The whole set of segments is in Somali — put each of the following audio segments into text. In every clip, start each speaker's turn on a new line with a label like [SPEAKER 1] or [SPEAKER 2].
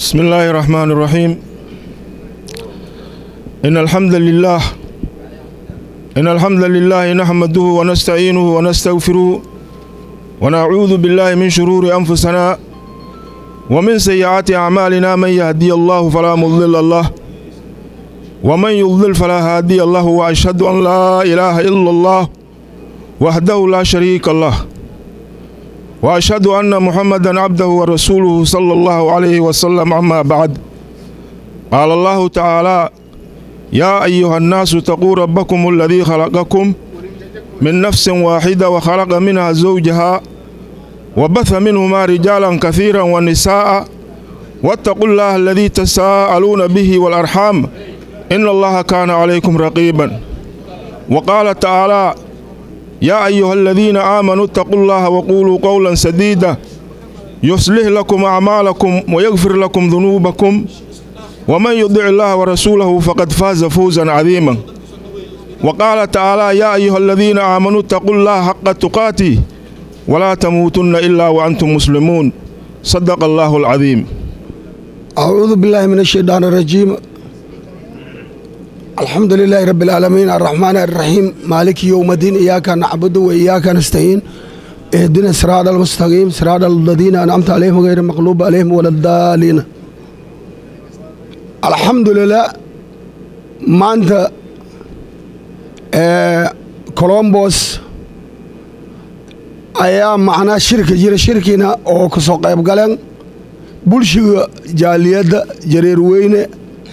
[SPEAKER 1] بسم الله الرحمن الرحيم إن الحمد لله إن الحمد لله نحمده ونستعينه ونستغفره ونعوذ بالله من شرور أنفسنا ومن سيئات أعمالنا من يهدي الله فلا مضل له ومن يضلل فلا هادي له وأشهد أن لا إله إلا الله وحده لا شريك له وأشهد أن محمدا عبده ورسوله صلى الله عليه وسلم أما بعد قال الله تعالى يا أيها الناس اتقوا ربكم الذي خلقكم من نفس واحدة وخلق منها زوجها وبث منهما رجالا كثيرا ونساء واتقوا الله الذي تساءلون به والأرحام إن الله كان عليكم رقيبا وقال تعالى يا أيها الذين آمنوا اتقوا الله وقولوا قولا سديدا يصلح لكم أعمالكم ويغفر لكم ذنوبكم ومن يطع الله ورسوله فقد فاز فوزا عظيما وقال تعالى يا أيها الذين آمنوا اتقوا الله حق تقاته ولا تموتن إلا وأنتم مسلمون صدق الله العظيم
[SPEAKER 2] أعوذ بالله من الشيطان الرجيم الحمد لله رب العالمين الرحمن الرحيم مالك يوم الدين إياك نعبد وإياك نستعين اهدنا الصراط المستقيم صراط الذين أنعمت عليهم غير المغلوب عليهم ولا الضالين الحمد لله maanta colombos ayaa macnaa shirka jira shirkiina oo ka soo qayb galeen bulshiga jaaliyadda jareer weyne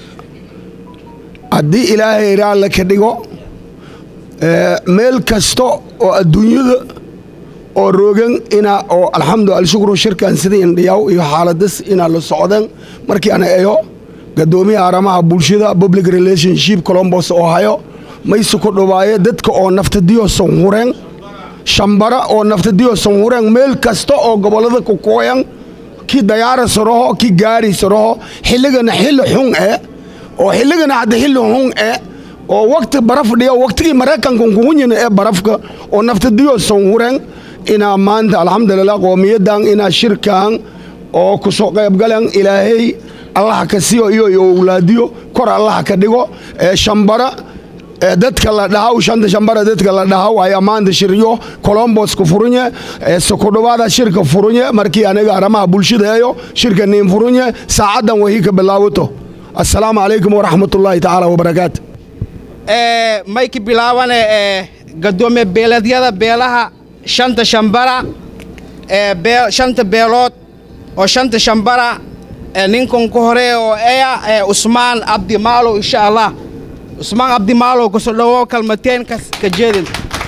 [SPEAKER 2] haddii ilaahay raalla ka dhigo meel kasta oo adduunyada oo roogan inaa oo alxamdu alshukru shirkan sida indhiyaw iyo xaaladas inaa la socdeen markii ana eyo gadoomiyaha arrimaha bulshada public relationship colombos oo hayo mayse ku dhawaaye dadka oo naftadiyo sanhureen shambara oo naftadiyo sanhureen meel kasta oo gobollada ku kooyan ki dayaara saraho ki gaari saraho xilligana xilli xun eh oo xilligana hadda xilli xun eh oo wakti baraf dhiyo waktigii maraykanka kugunyina ee barafka oo naftadiyo sanhureen inaa maanta alxamdulilah qoomiyadan inaa shirkan oo ku soo qaybgaleen ilaahay allaha ka siiyo iyo owlaadiyo kor allaha ka dhigo ee shambara ee dadka la dhahaw shanta shambara dadka la dhahaw ayaa maanta shiryo colombos ku furunye ee sokudhawaada shirka furunye markii aniga arrimaha bulshadeeyo shirka niin furunye saacaddan wahii ka bilaawato assalaamu calaykum waraxmatullaahi tacaala wabarakaatu
[SPEAKER 3] mayki bilaawane gadoomiye beeleedyada beelaha shanta shambara shanta beelood oo shanta shambara ninkan ku hore oo eya usmaan abdi maalow insha allah usmaan abdi maalow kusoo dhawo kalmateen ka jeedin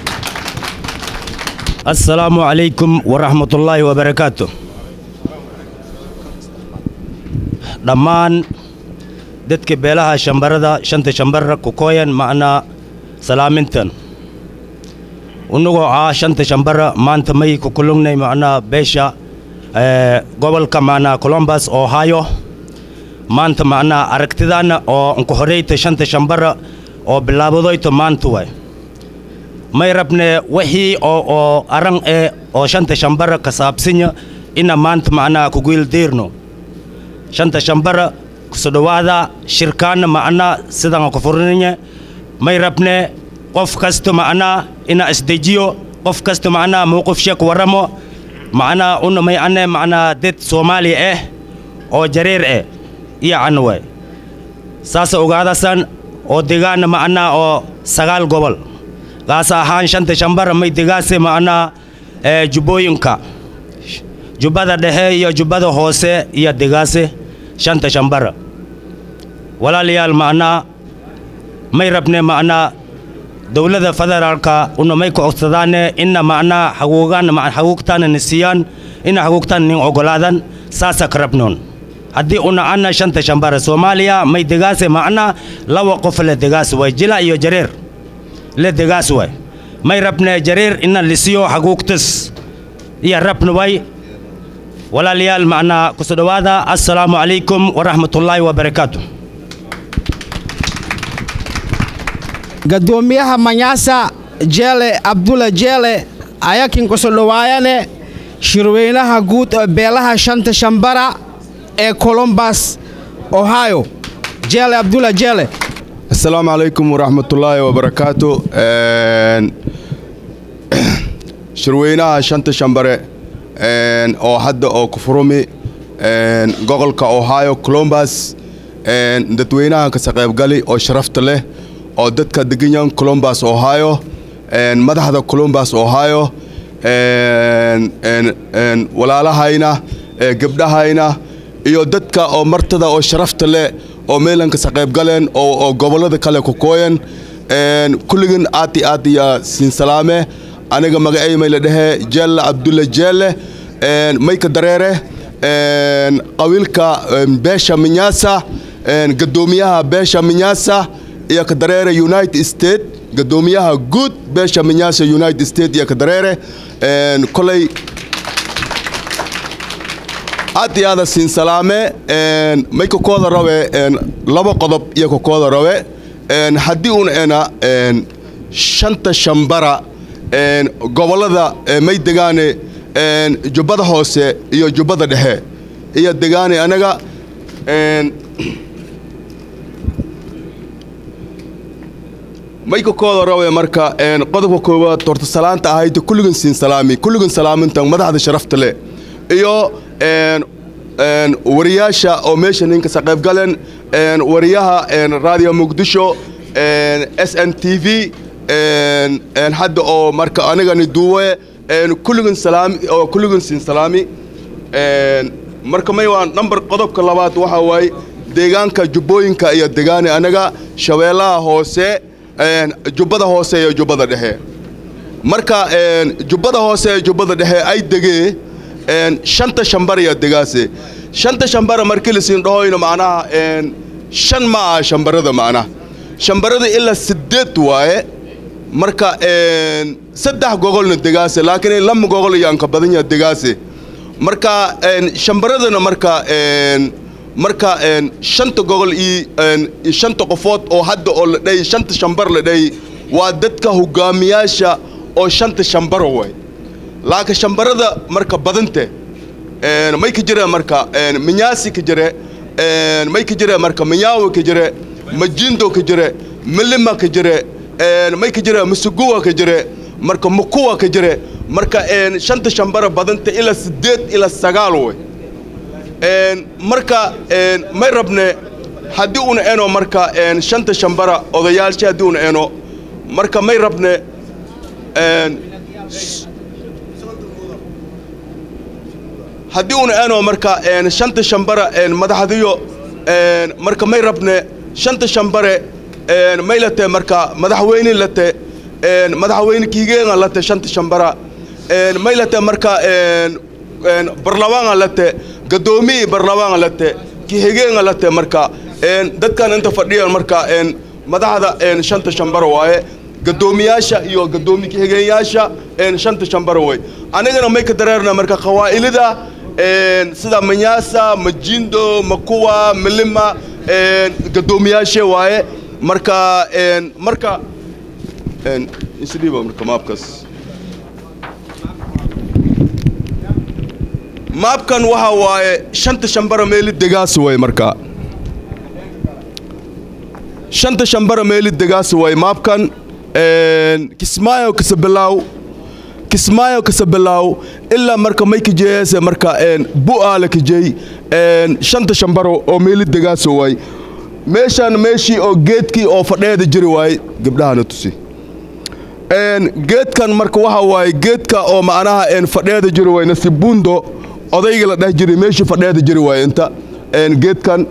[SPEAKER 4] assalaamu calaykum waraxmatullaahi wabarakaatu dhammaan dadka beelaha shambarada shanta shambarra ku kooyan macnaa salaamintan unagoo ah shanta shambara maanta may ku kulungnay macnaa beesha gobolka macnaa colombus ohio maanta macnaa aragtidaana oo nku horeyta shanta shambara oo bilaabadoyta maanta waay may rabne wixii oo oo aran ee oo shanta shambara ka saabsanya ina maanta macnaa kuguildeerno shanta shambara kusoo dhawaada shirkaana macnaa sidan ku furnanya may rabne qof kasta macnaa ina isdejiyo qof kasta macnaa mowqif ku waramo macnaa una may ane macnaa dad soomaaliya ah oo jareer ah iyo cana waay saasa ogaadasan oo degaana macnaa oo sagaal gobol gaas ahaan shanta shambara may degaase macnaa jubbooyinka jubbada dhexe iyo jubbada hoose iyo degaase shanta shambara walaalayaal macnaa may rabne macnaa dowladda federaalka una may ku codsadaane ina macnaa xaguugaan xaguugtaana na siiyaan ina xaguugtaan nin ogolaadan saasa ka rabnoon haddii una ana shanta shambara soomaaliya may degaase macnaa laba qof le degaas waay jila iyo jareer le degaas waay may rabne jareer ina lisiyo xaguugtas iyo rabna waay walaalayaal macnaa kusoo dhawaada assalaamu calaykum waraxmatullaahi wabarakaatu
[SPEAKER 3] gadoomiyaha manyaasa jeele abdula jeele ayakin kusoo dhawaayane shirweynaha guud ee beelaha shanta shambara ee colombus ohio jeele abdulla jeele
[SPEAKER 5] asalaamu calaykum waraxmatullaahi wabarakaatu shirweynaha shanta shambare oo hadda oo kufurumi gobolka ohio colombus dadweynaha kasa qaybgali oo sharafta leh oo dadka deganyan colombus ohio madaxda colombus ohio walaalahayna gebdhahayna iyo dadka oo martada oo sharafta leh oo meelan kasa qaybgaleen oo gobollada kale ku kooyan kulligin aad i aad iya siin salaame aniga magacay may la dhehe jeelle abdulle jeelle mayka dareere qabiilka beesha minyaasa gadoomiyaha beesha minyaasa iyo ka dareere united state gadoomiyaha guud beesha minyaasa united state iyo ka dareere kolay aad iyo aada siin salaame may ka kooda rabe laba qodob iyo ka kooda rabe haddii un ena shanta shambara gobollada may degaane jubbada hoose iyo jubbada dhexe iyo degaane anaga may ka kooda rabe marka qodobka koowaad horta salaanta ahayd kulligan siin salaami kulligan salaamintan madaxda sharafta leh iyo wariyaasha oo meesha ninka sa qaybgaleen wariyaha raadiyo muqdisho s n t v hadda oo marka anigani duuwe kulligan salaami oo kulligan siin salaami marka may waa number qodobka labaad waxaa waaye deegaanka jubbooyinka iyo degaani anaga shabeellaha hoose jubbada hoose iyo jubbada dhexe marka jubbada hoose iyo jubbada dhexe ay degee shanta shambariya degaase shanta shambara markii lasiin dhahoyno macnaha shan ma aha shambarada macnaha shambarada ilaa sideed waaye marka saddex gogolna degaase laakiin lama gogol iyaan ka badan yaha degaase marka shambaradana marka marka shanta gogol iyo shanta qofood oo hadda oo la dhahay shanta shambar la dhahay waa dadka hogaamiyaasha oo shanta shambara waay laakiin shambarada marka badante may ka jire marka minyaasi ka jire may ka jire marka minyawe ka jire majindo ka jire milima ka jire may ka jire musuguwa ka jire marka mukuwa ka jire marka shanta shambara badanta ilaa sideed ilaa sagaal way marka may rabne haddii una eno marka shanta shambara odayaasha haddii una eno marka may rabne haddii una eno marka shanta shambara madaxdiyo marka may rabne shanta shambare may late marka madaxweyne late madaxweyne kiigeenga late shanta shambara may late marka barlabaanga late gadoomiyi barlabaanga late kihigeenga late marka dadkan inta fadhiyan marka madaxda shanta shambara waaye gadoomiyaasha iyo gadoomi kihigeenyaasha shanta shambara way anigana may ka dareerna marka qawaa'ilida sida manyaasa majindo makuwa milima gadoomiyaashe waaye marka marka isdhiiba marka maabkaas maabkan waxa waaye shanta shambara meeli degaas way marka shanta shambara meeli degaas way maabkan kismaayo kasabilaaw kismaayo kasabilaaw ilaa marka may kajeeyase marka bu'aala kajeey shanta shambaro oo meeli degaas way meeshaan meeshii oo geedkii oo fadheeda jiri waaye gabdhahana tusi geedkan marka waxa waaye geedka oo macnaha fadheeda jiri waay nasibundo odayga la dheh jiray meeshii fadheeda jiri waaye inta geedkan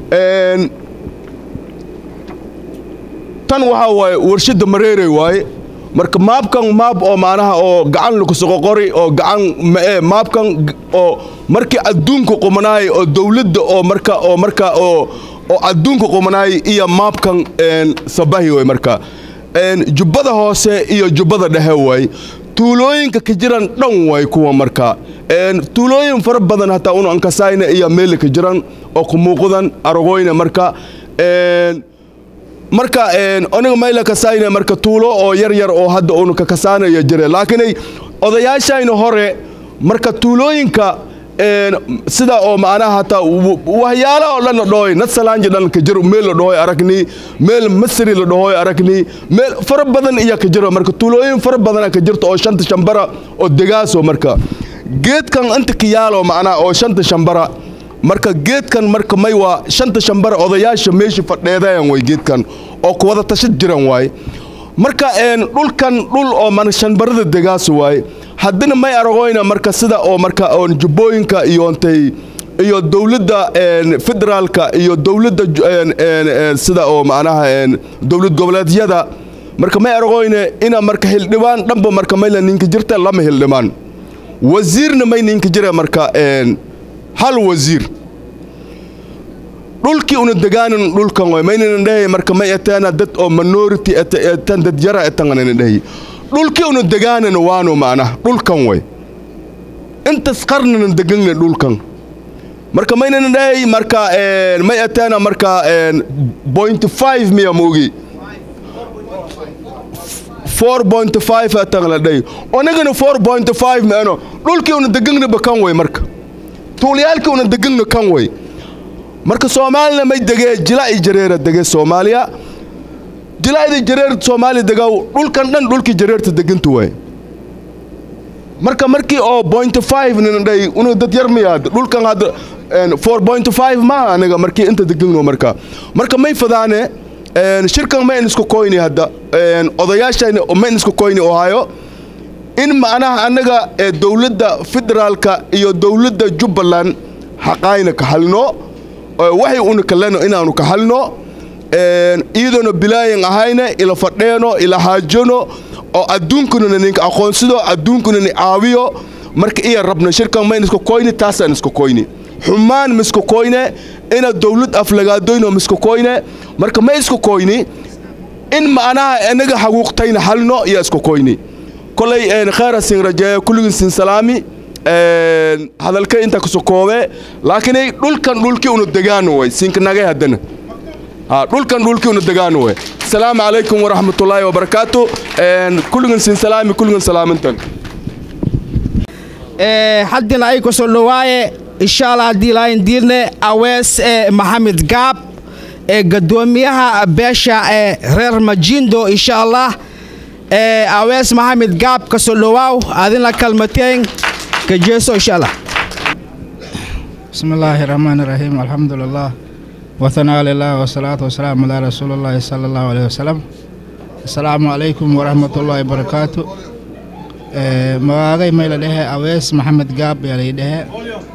[SPEAKER 5] tan waxaa waaye warshadda mareerey waaye marka maabkan maab oo macnaha oo gacan lakusoqoqori oo gacan mae maabkan oo markii adduunka qumanaay oo dawladda oo marka oo marka oo oo adduunka qumanaay iyo maabkan sabahi way marka jubbada hoose iyo jubbada dhexe waay tuulooyinka ka jiran dhan way kuwa marka tuulooyin fara badan hataa unu ankasayna iyo meeli ka jiran oo ku muuqdan aragoyna marka marka aniga mayla kasayna marka tuulo oo yar yar oo hadda unu ka kasaanaya jire laakiinay odayaashayna hore marka tuulooyinka sida oo macnaha hataa waxyaala oo dhan la dhahoy nadsalaanji dhan ka jiro meel la dhahoy aragni meel masri la dhahoy aragni meel fara badan iya ka jiro marka tuulooyin fara badana ka jirto oo shanta shambara oo degaaso marka geedkan inta ka yaalo macnaha oo shanta shambara marka geedkan marka may waa shanta shambara odayaasha meesha fadheedayan way geedkan oo ku wada tashad jiran waay marka dhulkan dhul oo man shambarada degaaso waay haddana may aragoyna marka sida oo marka oon jubbooyinka iyo ntay iyo dowladda federaalka iyo dowladda sida oo macnaha dowlad goboleedyada marka may aragoyne ina marka hildhibaan dhanba marka mayla ninka jirta lama hildhibaan wasiirna may ninka jira marka hal wasiir dhulkii una degaanin dhulkan way maynana dhahay marka may etaana dad oo minority etan dad yara etanganana dhahay dhulkii una degaanana waano macnaha dhulkan way intas qarnana degana dhulkan marka maynana dhahay marka may etaana marka point five miya moogi four point five etan la dhahay onagana four point five meeno dhulkii una deganaba kan way marka tuulayaalkii una degana kan way marka soomaalina may degee jilaa'i jareera dege soomaaliya jilaa'ida jareer soomaaliya degaw dhulkan dhan dhulkii jareerta degantu waay marka markii oo point five nina dhay unu dad yar miyaad dhulkan hadda four point five maaha aniga markii inta degano marka marka may fadaane shirkan mayn isku koyni hadda odayaashayna mayn isku koyni ohaayo in macnaha annaga dowladda federaalka iyo dowladda jubbaland xaqaayna ka halno waxay una kaleno inaanu ka halno iyadoona bilaayan ahayne ila fadheeno ila haajano oo adduunkunana ninka aqoonsido adduunkuna ni caawiyo marka iya rabna shirkan mayn isku koyni taasaan isku koyni xumaan ma isku koyne ina dowlad aflagaadoyno ma isku koyne marka ma isku koyni in macnaha inaga xaquuqtayna halno iyo isku koyni kolay khayra sin rajeeya kulligin sin salaami hadalka inta ku sokoobe laakiin dhulkan dhulkii una degaano way sinka nagay haddana dhulkan dhulkii una degaano way asalaamu calaykum waraxmatullaahi wabarakaatu kulligin sin salaami kulligin salaamintan
[SPEAKER 3] haddina ay kusoo dhowaaye insha allah haddii ilaahin diirne awees maxamed gaab ee gadoomiyaha beesha ee reer majindo insha allah awees maxamed gaab kasoo dhowaaw adina kalmateen كجيسو إن شاء الله
[SPEAKER 6] بسم الله الرحمن الرحيم الحمد لله وثناء لله والصلاة والسلام على رسول الله صلى الله عليه وسلم السلام عليكم ورحمة الله وبركاته مواغي ميلا ده أويس محمد قاب يلي ده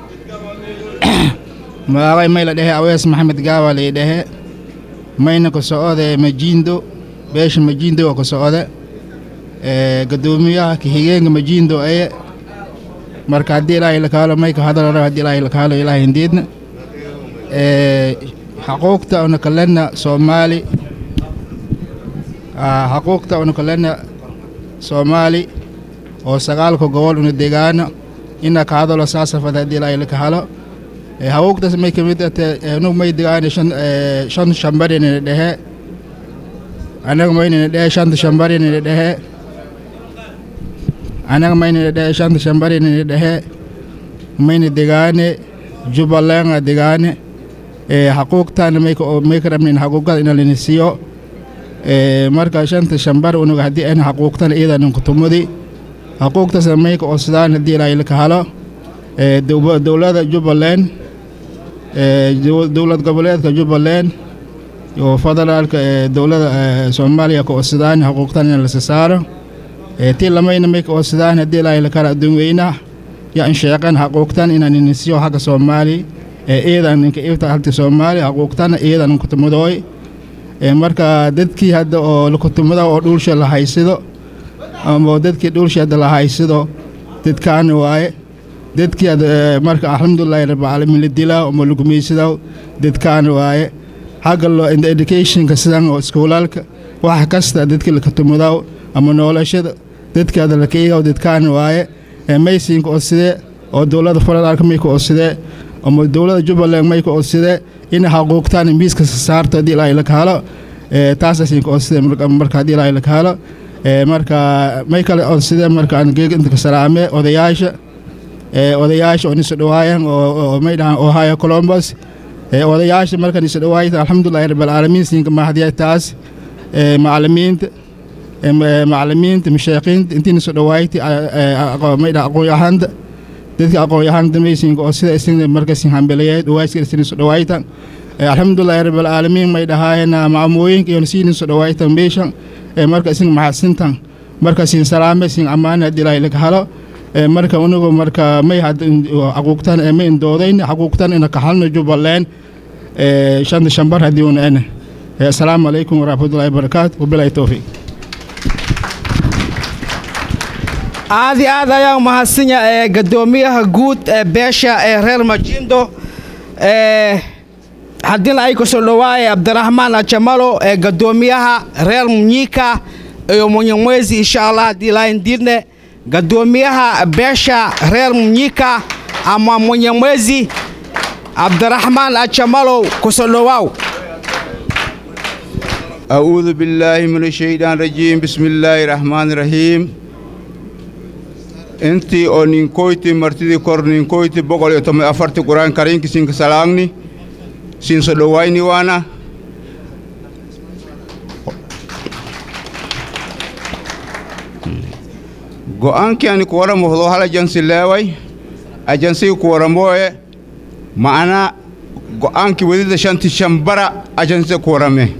[SPEAKER 6] مواغي ميلا ده أويس محمد قاب يلي ده مينا كسعودة مجيندو بيش مجيندو وكسعودة قدوميها كهيجين مجيندو أيه marka haddii ilaahay la kaalo mayka hadal haddii ilaahay la kaalo ilaahay indiidna xaquuqta una kalena soomaali xaquuqta una kalena soomaali oo sagaalka gobol una degaano ina ka hadalo saasafad haddii ilaahay la kahalo xaquuqtaas may kamid ate anu may degaano shan shan shambarinina dhehe anaga maynina dhehe shanta shambarinina dhehe anaga maynina dhehe shanta shambarinina dhehe mayna degaane jubbaland degaane xaquuqtana may ka rabnin xaquuqada ina lina siiyo marka shanta shambar unuga haddii ayna xaquuqtana iyada ninkutumudi xaquuqtaasna mayka oo sidaan haddii ilaahay la kahalo dowlada jubbaland dowlad goboleedka jubbaland iyo federaalka dowlada soomaaliya ka oo sidaan xaquuqtana ina lasa saaro tii lamayna mayka oo sidaan haddii ilaahay la kala adduun weynaa ya in sheeqan xaquuqtan inaan inisiyo xagga soomaali iyadan ninka ibta halti soomaali xaquuqtana iyadan kutumudooy marka dadkii hadda oo kutumada oo dhulsha la haysido ama dadkii dhulsha hadda la haysido dadkaana waaye dadkii marka alxamdulilahi rabbilcaalamiin la dilaa ama lagumaysidaa dadkaana waaye xagga loo educationka sidan oo iskuulaalka wax kasta dadkii lakatumudaa ama noolashada dadkii hadda lakaigaw dadkaana waaye maysinka oo sidee oo dowladda federaalka mayka oo sidee ama dowladda jubbaland mayka oo sidee in xaquuqtaan miiska saarto haddii ilaahay la kahalo taasasinka oo sidee marka haddii ilaahay la kahalo marka may kale oo sidee marka aan geega inta ka salaame odayaasha ee odayaasha oo niso dhawaayan oo may dhahan ohio columbus ee odayaasha marka niso dhawaayta alxamdulilahi rabbilcaalamiin siinka mahadiya taas ee macalimiinta macalimiinta mashayiqiinta intii niso dhawaayta may dhaha aqoon-yahanta dadka aqoon-yahanta maysinka oo sida isin markasin hambeleyeed dhawaaska isin niso dhawaayta alxamdulilahi rabbilcaalamiin may dhahaayana macamooyinka iyo sii niso dhawaayta meeshan ee marka isin maxadsintan marka siin salaame siin ammaane haddii ilaahay laga helo marka unagu marka may xaquuqtan ee ma indoodayn xaquuqtan ina kaxalno jubbaland shanta shambar haddii una ene assalaamu calaykum waraxmatullahi wabarakaatu wabilahi towfiiq
[SPEAKER 3] aad iyo aad ayaan umahadsanya ee gadoomiyaha guud ee beesha ee reer majindo ee haddina ay kusoo dhawaaye cabdiraxmaan ajamalo ee gadoomiyaha reer munyika iyo munyamwezi insha allah haddii ilaahin diidne gadoomiyaha beesha reer munyika ama munyamwezi cabdiraxmaan ajamalow kusoo dhawaaw
[SPEAKER 7] أعوذ بالله من الشيطان الرجيم بسم الله الرحمن الرحيم intii oo ninkoyti martidii kor ninkoyti boqol iyo toban afarti quraan kariinki sinka salaangni sinso dhowayni waana go'aankii ani kuwaramohdo hal ajansi leeway ajansigi kuwaramoye ma'ana go'aankii wedida shanti shambara ajansida kuwarame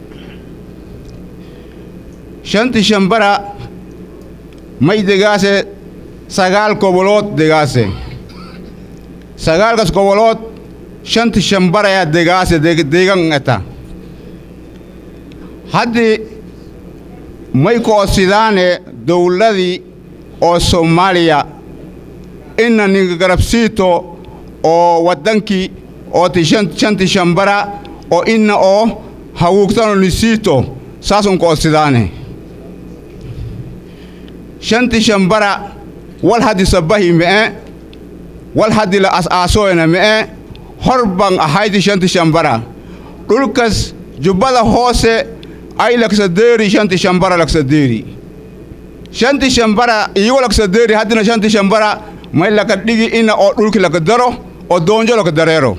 [SPEAKER 7] shanti shambara may degaase sagaal gobolood degaase sagaalkas gobolood shanti shambaraya degaase deegan eta haddii may koosidaane dowladii oo soomaaliya ina ninka garabsiito oo waddankii oo ti shanti shambara oo ina oo hawuugtano nisiito saasun koosidaane shanti shambara wal haddi sabbahi me'e wal haddi la as-aasoyna me'e hor ban ahaydi shanti shambara dhulkas jubbada hoose ay laksadeeri shanti shambara laksadeeri shanti shambara iyigo laksadeeri haddina shanti shambara may laka dhigi ina oo dhulki laka daro oo doonjo laka dareero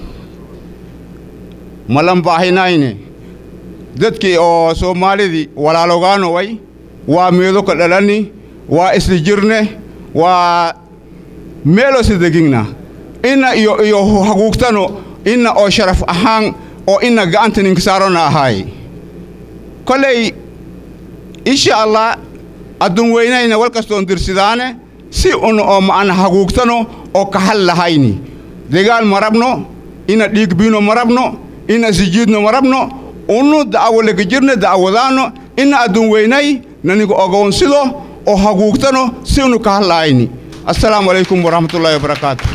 [SPEAKER 7] malan baahinayne dadkii oo soomaalidii walaalogaano way waa meedo ka dhalani waa isli jirne waa meelo sidegingna ina iyo iyo haguugtano ina oo sharaf ahaan oo ina ga'anta ninka saarona ahaay koley insha allah addun weynayna wal kastoon dirsidaane si un oo ma'ana haguugtano oo kahal lahayni degaal ma rabno ina dhiig biino ma rabno ina sijiidno ma rabno unu da'awo leka jirne da'awadaano ina addun weynay naniga ogoonsido oo haguugtano si unu kahal lahayni assalaamu calaykum waraxmatullaahi wabarakaatu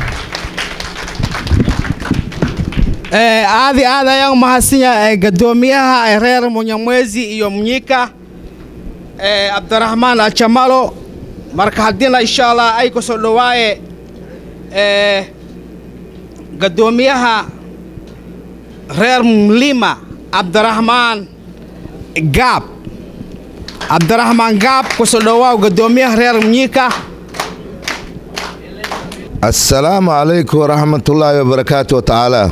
[SPEAKER 3] aadi aad ayaan umahadsanya gadoomiyaha reer munyamwezi iyo munyika cabdiraxmaan ajamalo marka haddina insha allah ay kusoo dhawaaye gadoomiyaha reer mlima cabdiraxmaan gaab cabdiraxmaan gaab kusoo dhawaaw gadoomiyaha reer munyika
[SPEAKER 8] assalaamu calaykum waraxmatullaahi wabarakaatu tacaala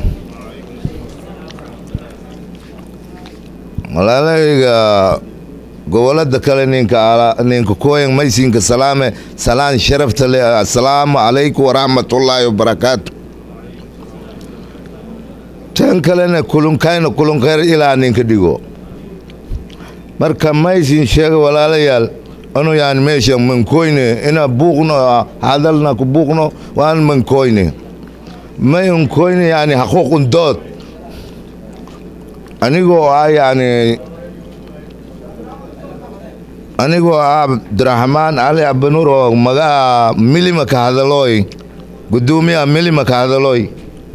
[SPEAKER 8] walaalayga gobolada kale ninka ninka kooyan maysinka salaame salaan sharafta le assalaamu calaykum waraxmatullaahi wabarakaatu tan kalena kulunkayna kulunkayr ilaa ninka dhigo marka maysin sheega walaalayaal anu yaan meesha mankoyne ina buuqno hadalna ku buuqno waan mankoyne may unkoyne yani xaquuqun dood anigoo ah yani anigoo ah cabdiraxmaan cali abanur oo magaca milima ka hadalooy gudoomiyaha milima ka hadalooy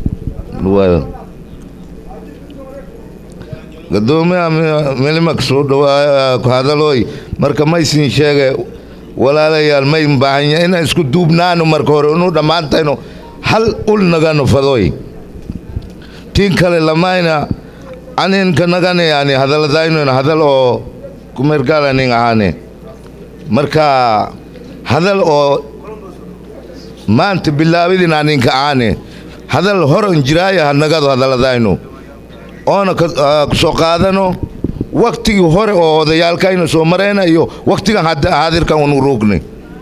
[SPEAKER 8] gudoomiyaha milima kasoo dhawaa ku hadalooy marka maysin sheege walaalayaal may baahanya ina isku duubnaano marka hore inu dhammaantayno hal ul nagano fadoy tiin kale lamayna aninka nagane yani hadaladaynona hadal oo kumergalanin ahane marka hadal oo maanta bilaabidin aninka aane hadal horan jiraaya hanagado hadaladayno oona kusoo qaadano waktigii hore oo odayaalkayna soo marayna iyo waktigan haadirkan unu ruugnay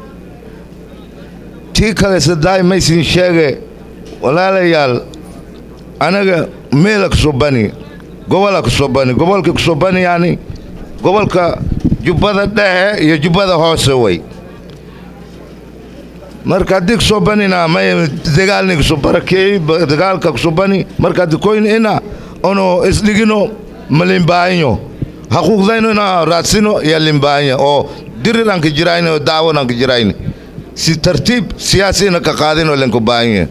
[SPEAKER 8] tii kale sadaay maysin sheege walaalayaal anaga meela kusoo bani gobola kusoo bani gobolka kusoo bani yani gobolka jubbada dhexe iyo jubbada hoose way marka haddii kusoo banina may dagaalni kusoo barakeey dagaalka kusoo bani marka haddii koyn ina ono isdhigino malimbaahinyo haquuqdayno ina raadsino iyo limbaahanya oo dirir aan ka jirayni oo daawon aan ka jirayni si tartiib siyaasi ina ka qaadinoo lenku baahanya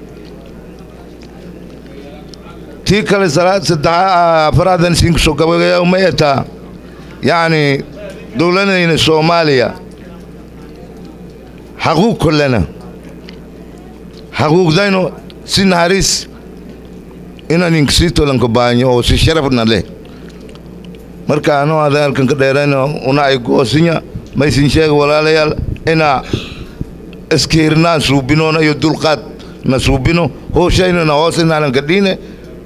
[SPEAKER 8] tii kale saddexa afraadan siin kusoo gabagaya uma etaa yacni dowladayna soomaaliya xaquuq kollena xaquuqdayno si naxariis inaan inkasiitolanka baanyo oo si sharafna leh marka anoo hadalkan ka dheerayno una ay goosinya maysin sheega walaalayaal inaa iskiirnaan suubinoona iyo dulqaad na suubino hooshayna hoos inaanan ka dhiine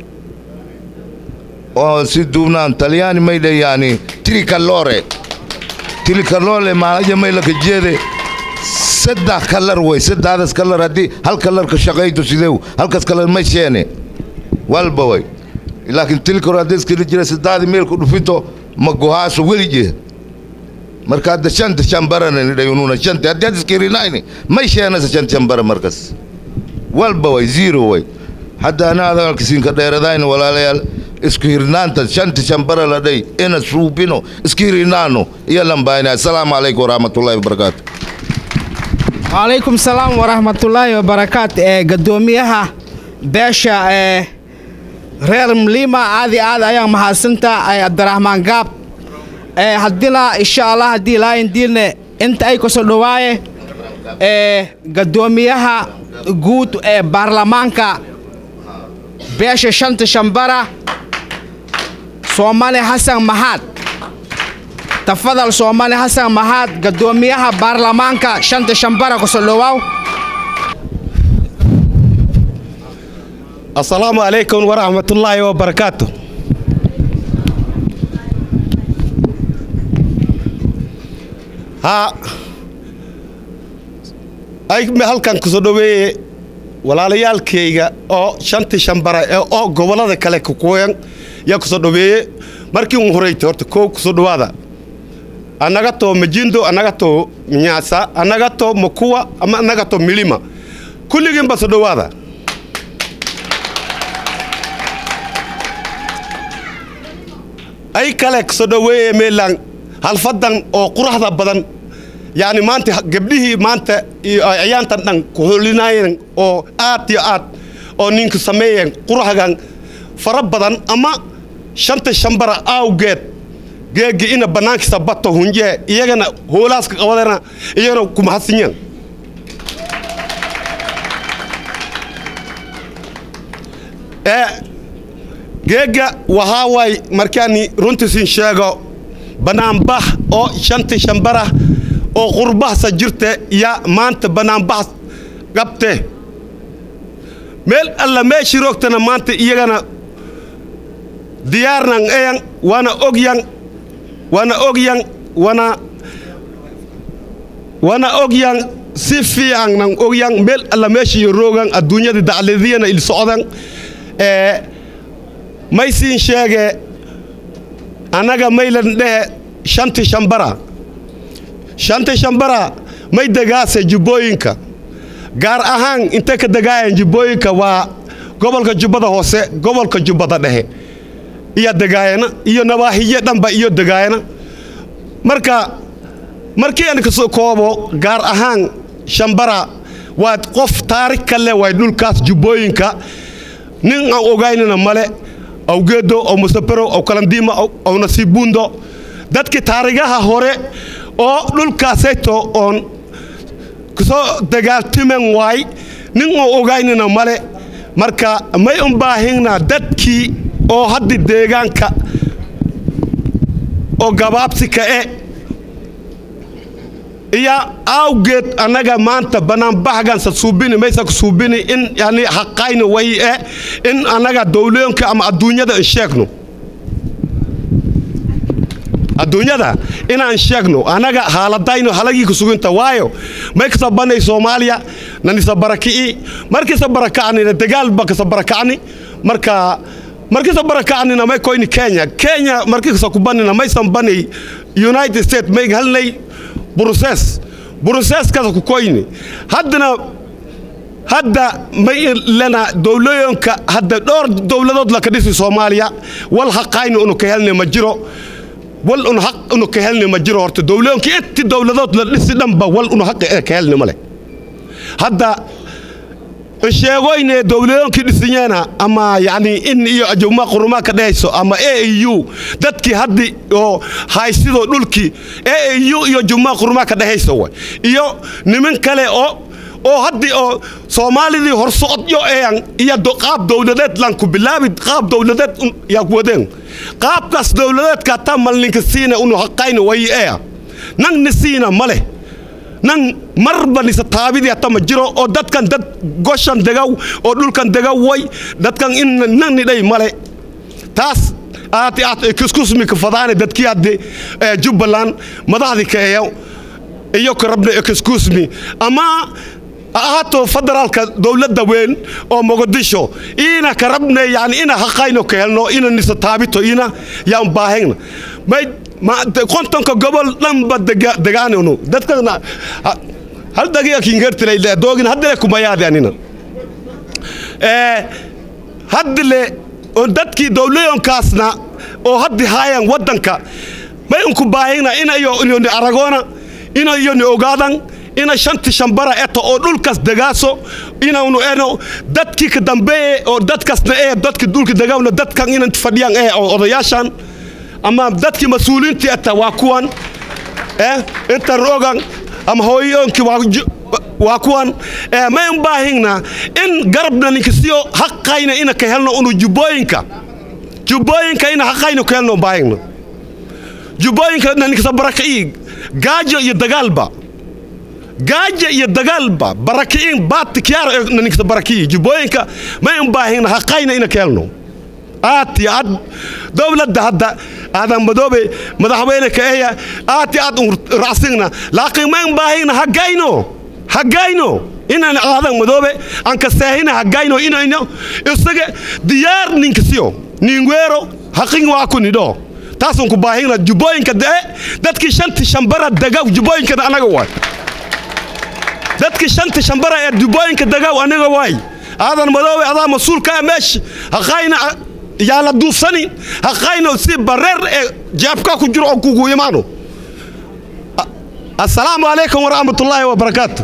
[SPEAKER 8] oo si duubnaan talyaani maydhe yani trikalore trikalore maalaja maylaka jeede saddex kalar way saddexdaas kalar haddii hal kalar ka shaqayto sideew halkaas kalar ma sheene walba way laakiin tilkor haddii iskala jira saddexdii meelku dhufito ma gohaaso welige marka hadda shanta shambarana dhayununa shanta haddii had iskirinayni may sheenasa shanta shambara markas walba way zero way hadda ana adalkasiinka dheeradayna walaalayaal isku hirnaanta shanta shambara la dhay ina suubino iska hirinaano iyo lambaayna assalaamu calaykum waraxmatullaahi wabarakaatu
[SPEAKER 3] وعليكم السلام ورحمة الله وبركاته ee gadoomiyaha beesha ee reer mlima aadi aad ayaan mahadsantaa ee cabdiraxmaan gaab ee haddina insha allah haddii ilaahin diilne inta ay kusoo dhawaaye ee gadoomiyaha guud ee baarlamaanka beesha shanta shambara soomali xasan maxaad tafadal soomali xasan maxaad gadoomiyaha baarlamaanka shanta shambara kusoo dhawaaw
[SPEAKER 9] asalaamu calaykum waraxmatullaahi wabarakaatu haa ay halkan kusoo dhoweeye walaalayaalkayga oo shantii shambara ee oo gobollada kale kukuyan yaa kusoo dhoweeye markii un horeyta horta koow kusoo dhowaada annaga too majindo annaga too mnyaasa annaga too makuwa ama annaga too milima kulligiinba soo dhowaada ay kale soo dhoweeye meelaan halfadan oo quraxda badan yacni maanta gabdhihii maanta iyo ciyaantan dhan ku holinaayeen oo aad iyo aad oo ninka sameeyeen quraxgan fara badan ama shanta shambara awgeed geegi ina bannaankisa bato hunjee iyagana hoolaaska qabadana iyagana ku mahadsinyeen ee geega waxaa waay markaani runtiisin sheego bannaanbax oo shanti shambara oo qurbahsa jirte ya maanta bannaanbax qabte meel alla meeshii roogtana maanta iyagana diyaarnan eyan waana ogyan waana ogyan wana wana ogyan si fiican nan ogyan meel alla meeshii roogan adduunyada dacladiyana il socdan ee maysiin sheege annaga maylan dhehe shanti shambara shanti shambara may degaase jubbooyinka gaar ahaan intay ka degaayan jubbooyinka waa gobolka jubbada hoose gobolka jubbada dhexe iyo degaayana iyo nabaahiye dhanba iyo degaayana marka markii aan kasoo koobo gaar ahaan shambara waa qof taarikh ka leh waay dhulkaas jubbooyinka nin aan ogaynana male aw geedo aw musaperow aw kalandiima aw nasiibuundo dadkii taarigaha hore oo dhulkaasayto oon kusoo dagaaltimen waay nin oo ogaynana male marka may un baahinna dadkii oo haddi deegaanka oo gabaabsi ka e iyo awgeed annaga maanta banaanbaxgan sa suubini maysa ku suubini in yani xaqayna way eh in annaga dowlooyinka ama adduunyada in sheegno adduunyada inaan sheegno annaga haaladayno halagii ku suginta waayo may kasa banay soomaaliya nanisa baraki'i markisa barakacnina dagaalba kasa barakacni marka markisa barakacnina may koyni kenya kenya markisa ku banina maysan banay united states may halnay bruses bruses kasa ku koyni haddana hadda may lena dowlooyinka hadda dhowr dowladood laka dhisi soomaaliya wal haqayni unu ka helna ma jiro wal unu haq unu ka helni ma jiro horta dowlooyinka inti dowladood la dhisi dhanba wal unu haq ee ka helni male hadda sheegoyne dowladoonkii dhisanyeena ama yani in iyo ajuma qurumaa ka dhehayso ama a u dadkii haddi oo haysidoo dhulkii a u iyo juma qurumaa ka dhehayso way iyo niman kale oo oo haddi oo soomaalidii horsocodyo eeyan iyo qaab dowladeed lan ku bilaabi qaab dowladeed yaa ku wadeen qaabkaas dowladeedka hataa malninka siina unu haqayna way eya nangni siina ma leh nan marba nisa taabidii hata ma jiro oo dadkan dad goshan degaw oo dhulkan degaw way dadkan in nangni dhay male taas aati aat excusmika fadaane dadkii haddi jubbaland madaxdii ka eeyo iyo ka rabna excusmi ama ahaato federaalka dowladda weyn oo mogadisho ina ka rabne yani ina haqayno ka helno ina nisa taabito ina yaan baahayna may kontonka gobol dhanba degaanunu dadkana hal dagiga kingertilay doogin haddile kumayaadi anina haddile dadkii dowlayonkaasna oo haddi haayan waddanka may unku baahayna ina iyo ni aragoona ina iyo ni ogaadan ina shanti shambara eto oo dhulkaas degaaso inaanu eno dadkii ka dambeeye oo dadkaasna ee dadkii dhulka degawna dadkan inan fadhiyaan ee oo odayaashan ama dadkii mas-uuliintii ata waa kuwan eh inta rogan ama hooyoonkii waa kuwan mayn baahingna in garabna ninkasiyo haqayna ina ka helno unu jubbooyinka jubbooyinka ina haqayna ka helno baahingna jubbooyinka ninkasa baraka'i gaajo iyo dagaalba gaaja iyo dagaalba baraki'in baati kiyaaro ninkasa baraki'i jubbooyinka mayn baahingna haqayna ina ka helno aad iyo aad dowladda hadda aadan madoobe madaxweyne ka eya aad iyo aad un racsigna laakiin mayn baahayna hagayno hagayno inaan aadan madoobe aan ka seehina hagayno inayno isaga diyaar ninkasiyo ningweero haqin waa kunidho taasun ku baahina jubbooyinka dee dadkii shanti shambara degaw jubbooyinkana anaga waay dadkii shanti shambara ee jubbooyinka degaw anaga waay aadan madoobe adaa mas-uulka ah meesha haqayna yaa la duufsani haqayno si bareer ee jeebka ku jiro oo kugu imaano assalaamu calaykum waraxmatullaahi wabarakaatu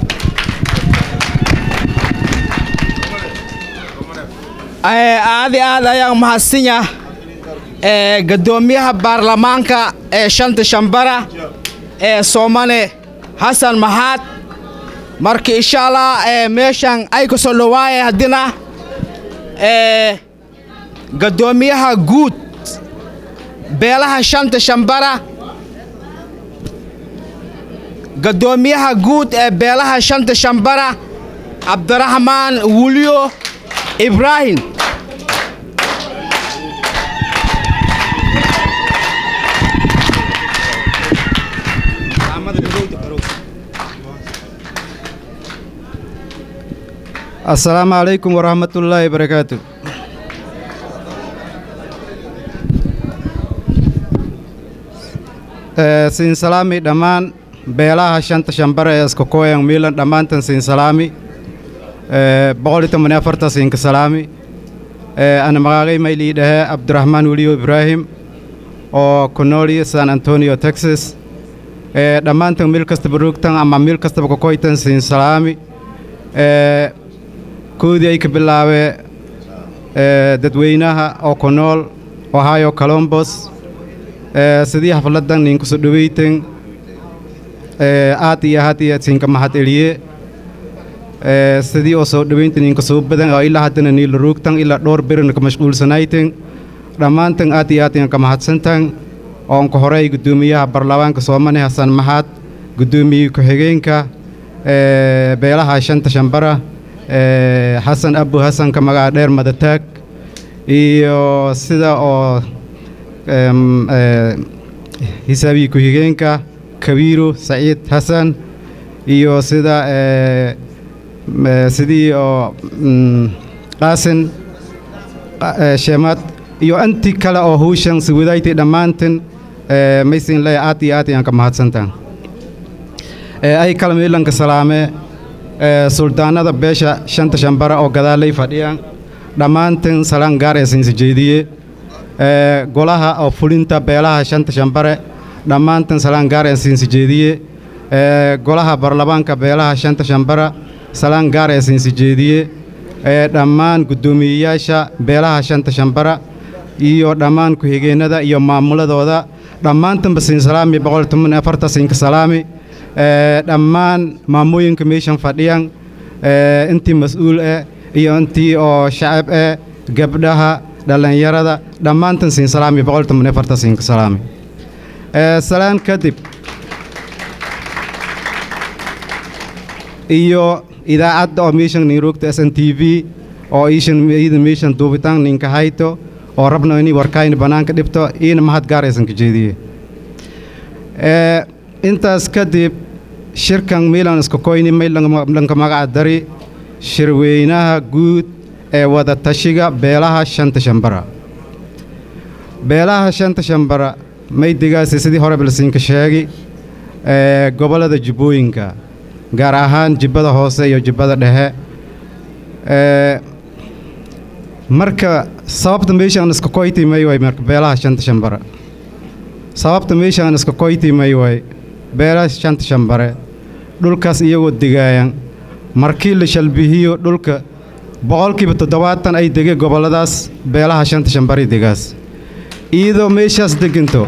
[SPEAKER 3] aadi aad ayaan mahadsinya gadoomiyaha baarlamaanka ee shanta shambara ee soomane xasan maxaad marka insha allah meeshan ay ka soo dhowaaye haddina gadoomiyaha guud beelaha shanta shambara gadoomiyaha guud ee beelaha shanta shambara cabdiraxmaan wulyo ibraahim
[SPEAKER 10] السلام عليكم ورحمة الله وبركاته siin salaami dhammaan beelaha shanta shambare ee iska kooyan miilan dhammaantan siin salaami boqol iyo toban iyo afarta siinka salaami ana magaagay maylii dhahe cabdiraxmaan weliyo ibraahim oo ku nool san antonio texas dhammaantan meel kastaba roogtan ama meel kastaba kakoytan siin salaami koodii ay ka bilaabee dadweynaha oo ku nool ohio colombos sidii xafladan ninku soo dhaweytan aad iyo aad iyo siinka mahad eliye sidii oo soo dhaweynta ninka soo badan oo ilaa haddana niila roogtan ilaa dhowr berina ka mashquulsanaytan dhammaantan aad iyo aad inka mahadsantan oon ka horey guddoomiyaha baarlamaanka soomane xasan maxaad guddoomiye ku-xigeenka ee, beelaha shanta shambara ee, xasan abu xasanka magaca dheer madataag iyo sida oo em, ee, xisaabiye ku-xigeenka kabiiro saciid xasan iyo sida ee, m- ee, sidii oo mm, qaasin qa- ee, sheemad iyo intii kale oo hawshan si wadaaytay dhammaantin ee, maysin leeya aad iyo aad ayaan ka mahadsantaha ee, ay kala miilanka salaame ee, suldaanada beesha shanta shambara oo gadaalay fadhiyaan dhammaantin salaan gaar ee siinsi jeediye ee, golaha oo fulinta beelaha shanta shambare dhammaantin salaan gaar ee siinsi jeediye ee, golaha baarlamaanka beelaha shanta shambara salaan gaar ee siinsi jeediye ee, dhammaan guddoomiyeyaasha beelaha shanta shambara iyo dhammaan ku-xigeenada iyo maamuladooda dhammaantanba siin salaami boqol toban iyo afarta siinka salaami ee, dhammaan maamooyinka meeshan fadhiyan ee, intii mas-uul eh iyo intii oo shacab eh gabdhaha dhallinyarada dhammaantan siin salaami boqol toban iyo afarta siinka salaami ee, salaan kadib iyo idaacadda oo meeshan niroogta s n t v oo iishan iyada meeshan duubitaan ninka hayto oo rabno inay warkayna bannaanka dhibto iina mahad gaaraysan ka jeediye ee, intaas kadib shirkan milan iska koyni may lanka lanka magaca dari shirweynaha guud ee wada tashiga beelaha shanta shambara beelaha shanta shambara may degaasi sidii hore balsiinka sheegi ee, gobollada jubbooyinka gaar ahaan jibbada hoose iyo jibbada dhexe ee, marka sababta meeshaan iska koytimay way marka beelaha shanta shambara sababta meeshaan iska koytimay way beelaha shanta shambare dhulkaas iyagoo degaayan markii la shalbihiyo dhulka boqolkiiba toddobaatan ay dege gobolladaas beelaha shanta shambari degaas iyadoo meeshaas deganto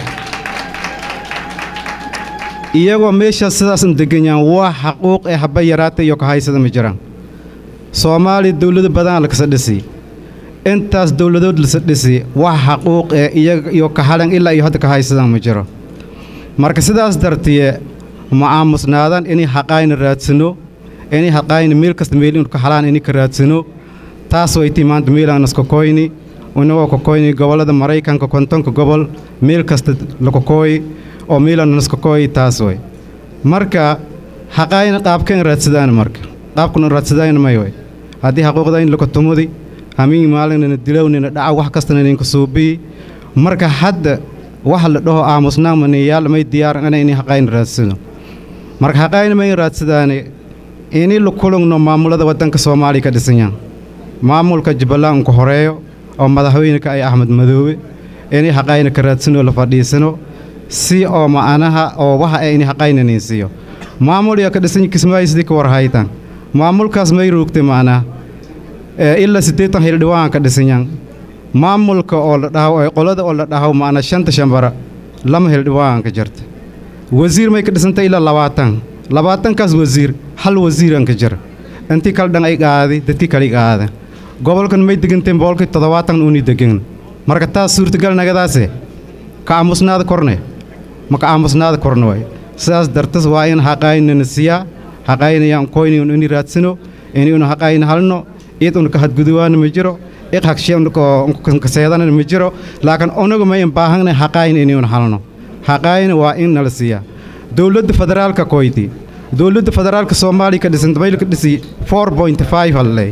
[SPEAKER 10] iyagoo meeshaas sidaasan deganyaan wax xaquuq ee haba yaraata iyo kahaysada ma jiraan soomaaliya dowlado badan lakasa dhisi intaas dowladood lasa dhisi wax xaquuq ee iyaga iyo kahalan ilaa iyo hadda kahaysadan ma jiro marka sidaas dartiye ma aamusnaadan inay xaqaayna raadsano inay xaqaayna meel kasta meel inu ka halaan inay ka raadsano taas way tii maanta meelaan iska koyni inagoo ka koyni gobollada maraykanka kontonka gobol meel kasta laka kooyi oo meelaan iska kooyi taas way marka xaqaayna qaabkeen raadsadaan marka qaabkuna raadsadaan may way haddii xaquuqda in laka tumudi hamiin maalinina dilownina dhaca wax kastana idinka suubii marka hadda waxa la dhaho aamusnaan maniyaal may diyaaran ina inay xaqaayna raadsado marka xaqaayna may raadsadaane inay la kulugno maamulada waddanka soomaaliya ka dhisanyaan maamulka jubbaland ku horeeyo oo madaxweyneka ay axmed madoobe inay xaqaayna ka raadsano la fadhiisano si oo ma'anaha oo waxa ay inay xaqaayna ninsiiyo maamul yaa ka dhisan kismaayo sidii ka war haytaan maamulkaas may ruugtay macnaha ee ilaa siddeetan hildhibaan ka dhisanyaan maamulka oo la dhaho ee qolada oo la dhaho macna shanta shambara lama hildhibaan ka jirta wasiir may ka dhisantay ilaa labaatan labaatankaas wasiir hal wasiiran ka jira intii kale dhan ay qaadi dadkii kale qaada gobolkan may deganteen boqolkii toddobaatan uni degan marka taas suurtagal nagadaase ka aamusnaada korne ma ka aamusnaada korne waay sidaas dartas waa in xaqaynana siyaa xaqaynayaan koyni un ini raadsano ini un xaqayna halno id un ka hadguduwaana ma jiro iq hagshe unkaseedana ma jiro laakiin unagu ma in baahanay xaqayna ini un halno xaqayna waa in nala siiyaa dowladda federaalka koyti dowladda federaalka soomaaliya ka dhisan dabayl ka dhisi 4.5 halley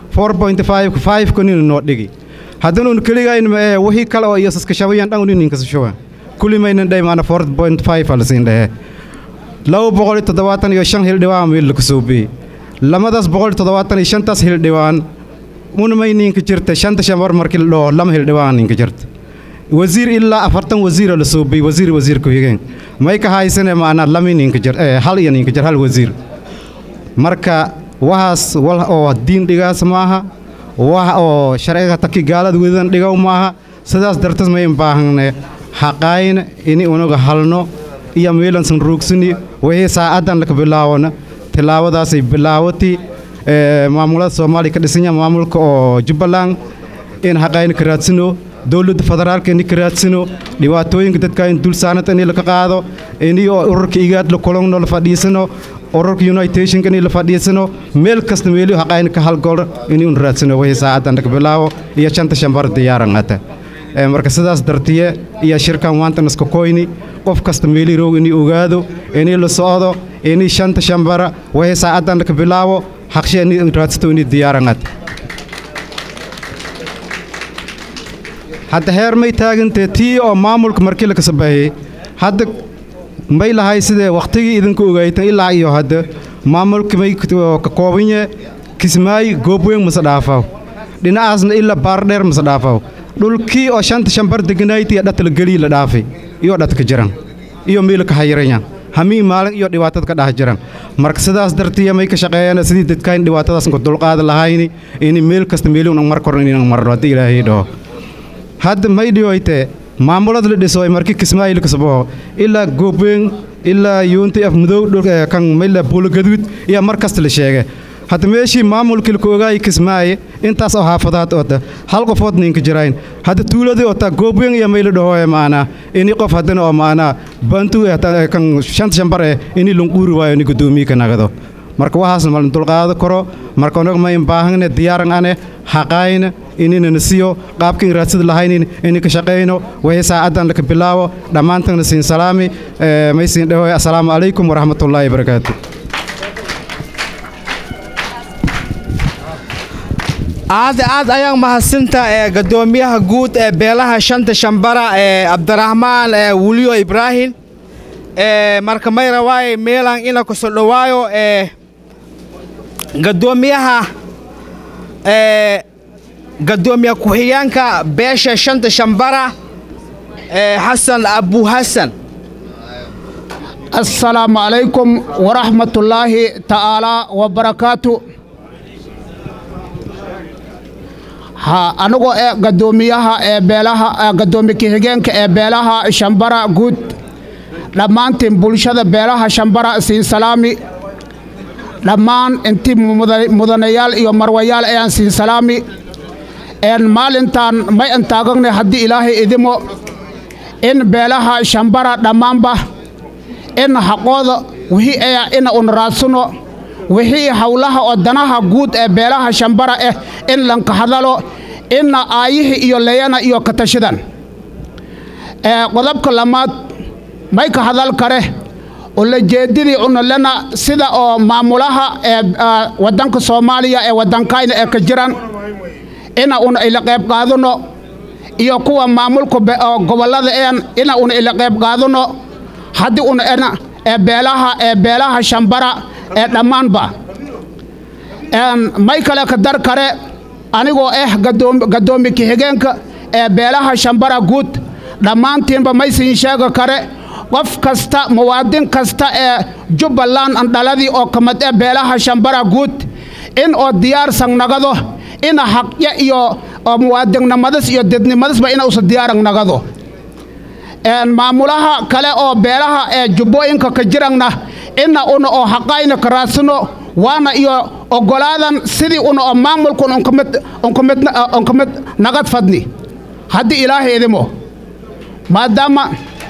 [SPEAKER 10] 4.5 5 kunina noo dhigi haddanuun keligayn ma ee wixii kale oo iyo saskashabayaan dhan unin kasashawa kulli maynan dhahay maana 4.5 halsiin dhahe laba boqol iyo toddobaatan iyo shan hildhibaan meel laku suubiyey lamadaas boqol iyo toddobaatan iyo shantaas hildhibaan una may ninka jirta shanta shambar markii la dhaho lama hildhibaan ninka jirta wasiir ilaa afartan wasiira la suubiyey wasiir wasiir ku-xigeen may ka haysane maanaa lami ninka jir ee hal iyo ninka jir hal wasiir marka waxaas wal oo diin dhigaas maaha wax oo sharciga taki gaalada wedan dhigow maaha sidaas dartas mayn baahanne xaqaayna ini unaga halno iyo meelansan ruugsani wixii saacaddan laka bilaawona tilaawadaasay bilaawati maamulada soomaaliya ka dhisanya maamulka oo jubbaland in xaqaayna ka raadsano dowladda federaalka ini ka raadsano dhibaatooyinka dadka in dul saaranta ini laka qaado ini oo ururka igaad la kulano la fadhiisano ururka unitationka ini la fadhiisano meel kasta meeliyo haqayna ka halgolo ini un raadsano wixii saacadan ka bilaabo iyo shanta shambar diyaaran ata Ee, marka sidaas dartiye iyo shirkan waantan iska koyni qof kasta meeli roog inay ogaado inay la socdo inay shanta shambara wixii saacadan ka bilaabo haqshe inay raadsato inay diyaaran ata hadda heer may taagantee tii oo maamulka markii la kasabaayey hadda may lahay sidee wakhtigii idinka ogaaytan ilaa iyo hadda maamulka may ka koobanye kismaayi goobweyn mase dhaafaw dhinacaasna ilaa baardheer mase dhaafaw dhulkii oo shanta shambar deganayti dhatala gelii la dhaafay iyo dhatka jiran iyo miila ka hayiranya hamii maalin iyo dhibaatada ka dhax jiran marka sidaas dartiya may ka shaqeeyaan sidii dadkayn dhibaatadaas ku dulqaada lahayni in meel kasta meelun mar koran in marno haddii ilaahay dhaho hadda may dhiyoyte maamulada la dhiso ay markii kismaayil kasboo ilaa goobweyn ilaa yuunti af madow dhulka kan mayla buulagaduud iyo mar kasta la sheege hadda meeshii maamulkii la koogaayay kismaaye intaas oo xaafadaad oota hal qofood ninka jirayn hadda tuuladii oota goobweyn iyo mayla dhahoe maanaa ini qof haddana oo maanaa bantu eh, kan shanta shambar eh ini lunquuri waayo ini guddoomiye ka nagado marka waxaasna malin dulqaado karo marka onaga ma imbaahane diyaaran ane haqaayna ininana siyo qaabkin raadsida lahaynin ini ka shaqayno wixii saacadan laka bilaabo dhammaantana siin salaami eh, may siin dhahoy assalaamu calaykum waraxmatullaahi wabarakaatu
[SPEAKER 3] aad aad ayaan mahadsinta ee gadoomiyaha guud ee beelaha shanta shambara ee cabdiraxmaan ee wuliyo ibraahim ee marka may rawaaye meelan ina kusoo dhowaayo ee gadoomiyaha ee gadoomiye ku-xigeenka beesha shanta shambara ee xasan abu xasan
[SPEAKER 11] السلام عليكم ورحمة الله تعالى وبركاته ha anigoo ee gadoomiyaha ee beelaha ee gadoomiye ku-xigeenka ee beelaha shambara guud dhammaantiin bulshada beelaha shambara siin salaami dhammaan intii muda- mudanayaal iyo marwayaal ayaan siin salaami een maalintaan may antaaganay haddii ilaahay idimo in beelaha shambara dhammaanba in xaqooda wixii aya ina un raadsano wixii howlaha oo danaha guud ee beelaha shambara ah in lanka hadalo ina aayihii iyo leyana iyo katashidan ee qodobka lamaad may ka hadal kare ulajeedadii unalena sida oo maamulaha ee ah, wadanka soomaaliya ee wadankayna ee ka jiran ina una ila qayb qaadano iyo kuwa maamulka be- oo gobollada een ina una ila qayb qaadano haddii una ena ee beelaha ee beelaha shambara ee dhammaanba een may kale ka dar kare anigoo ah gadoom gadoomi ku-xigeenka ee beelaha shambara guud dhammaantiinba may siin sheega kare qof kasta muwaadin kasta ee jubbaland andhaladii oo ka mid ah beelaha shambara guud in oo diyaarsan nagado ina xaqya iyo oo muwaadinnimadas iyo dednimadasba ina usa diyaaran nagado een maamulaha kale oo beelaha ee jubbooyinka ka jirangna ina una oo xaqayna ka raadsano waana iyo ogolaadan sidii una oo maamulkun unkamid unkamid unkamid nagad fadni haddii ilaahay idimo maadaama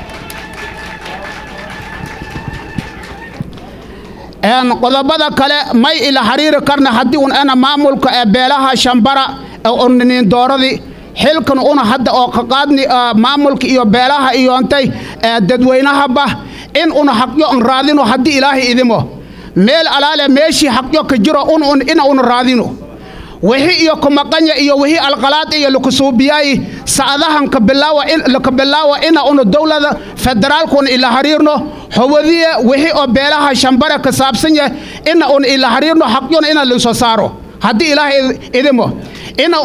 [SPEAKER 11] een qodobada kale may ila xiriiri karna haddii un ana maamulka ee beelaha shambara ee uninin dooradii xilkan una hadda oo ka qaadni ah, maamulka iyo beelaha iyo intay ee dadweynahaba in una xaqyo un raadino haddii ilaahay idimo meel alaale meeshii xaqyo ka jiro un un ina una raadino wixii iyo kumaqanya iyo wixii alqalaad iyo lakusuubiyaayi sacadahan ka bilaawa in laka bilaawa ina una dowlada federaalka una ila xiriirno howadiye wixii oo beelaha shambare ka saabsan yahay ina una ila xiriirno xaqyona ina laisoo saaro haddii ilaahay id- idimo ina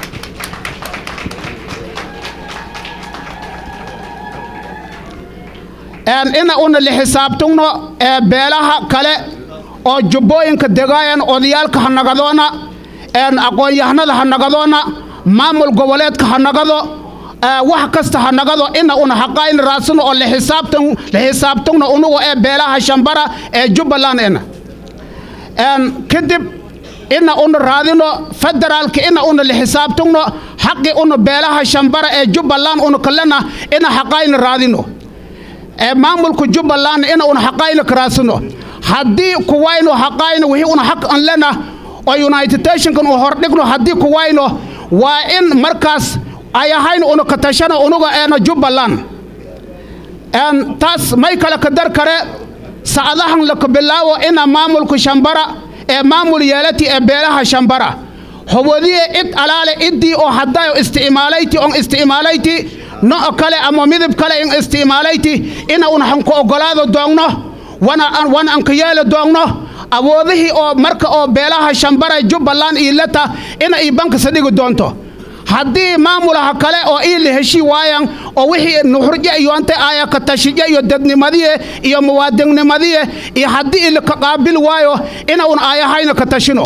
[SPEAKER 11] een ina una la xisaabtugno ee beelaha kale oo jubbooyinka degaayan odayaalka ha nagadoona een aqoon-yahanada ha nagadoona maamul goboleedka ha nagado ee wax kasta ha nagado ina una xaqayn raadsano oo la xisaabtan la xisaabtugno unugu ee beelaha shambara ee jubbaland ina een kadib ina una raadino federaalka ina una la xisaabtugno xaqi una beelaha shambara ee jubbaland una kalena ina xaqayna raadino ee maamulka jubbaland ina una xaqayna karaasino haddii kuwayno xaqayno wixii una xaq an lena oo united nationkan u hordhigno haddii kuwayno waa in markaas ay ahayn una ka tashano unuga eena jubbaland een taas may kale ka dar kare sacadahan laka bilaawo ina maamulka shambara ee maamul yeelati ee beelaha shambara hobodiye id alaale iddii oo haddayo isticmaalayti on isticmaalayti no'o kale ama midib kale in isticmaalayti ina una hanku oggolaado doogno wana wana anka yeelo doogno awoodihii oo marka oo beelaha shambara jubbaland iyo leta ina ii bankasa dhigi doonto haddii maamulaha kale oo ii la heshii waayan oo wixii nuxurje iyo ante aya ka tashije iyo dadnimadiye iyo muwaadinnimadiye iyo haddii ilaka qaabili waayo ina un aayahayna ka tashino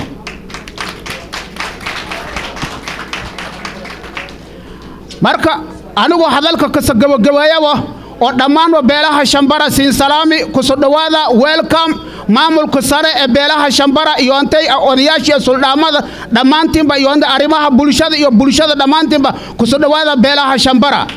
[SPEAKER 11] marka anigoo hadalka kasa gabagabeeyaba oo dhammaanba beelaha shambara siin salaami kuso dhowaada welcome maamulka sare ee beelaha shambara iyo antay odayaashiiyo suldhaamada dhammaantiinba iyo anta arrimaha bulshada iyo bulshada dhammaantiinba kuso dhowaada beelaha shambara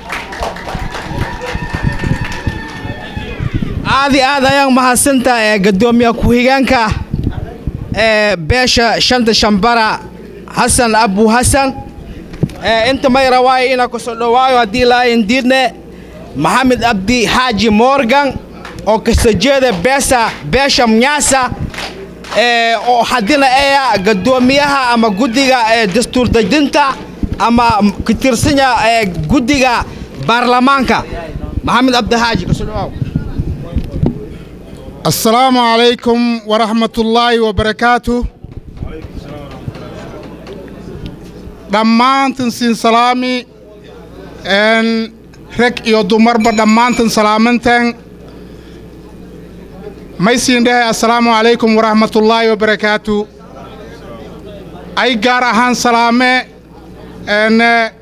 [SPEAKER 3] aad iyo aad ayaan mahadsantaa ee gadoomiye ku-xigeenka ee beesha shanta shambara xasan abu xasan ee inta may rawaayo inaa kusoo dhowaayo haddii laayin diidne maxamed abdi xaaji morgan oo kasta jeeda beesa beesha mnyaasa ee oo haddina eya gadoomiyaha ama guddiga ee dastuur dejinta ama ka tirsanya ee guddiga baarlamaanka maxamed abdi xaaji kusoo dhowaaw
[SPEAKER 12] السلام عليكم ورحمة الله وبركاته dhammaantan siin salaami n rag iyo dumarba dhammaantan salaamantan may siin dhahay assalaamu calaykum waraxmatullaahi wabarakaatu ay gaar ahaan salaame n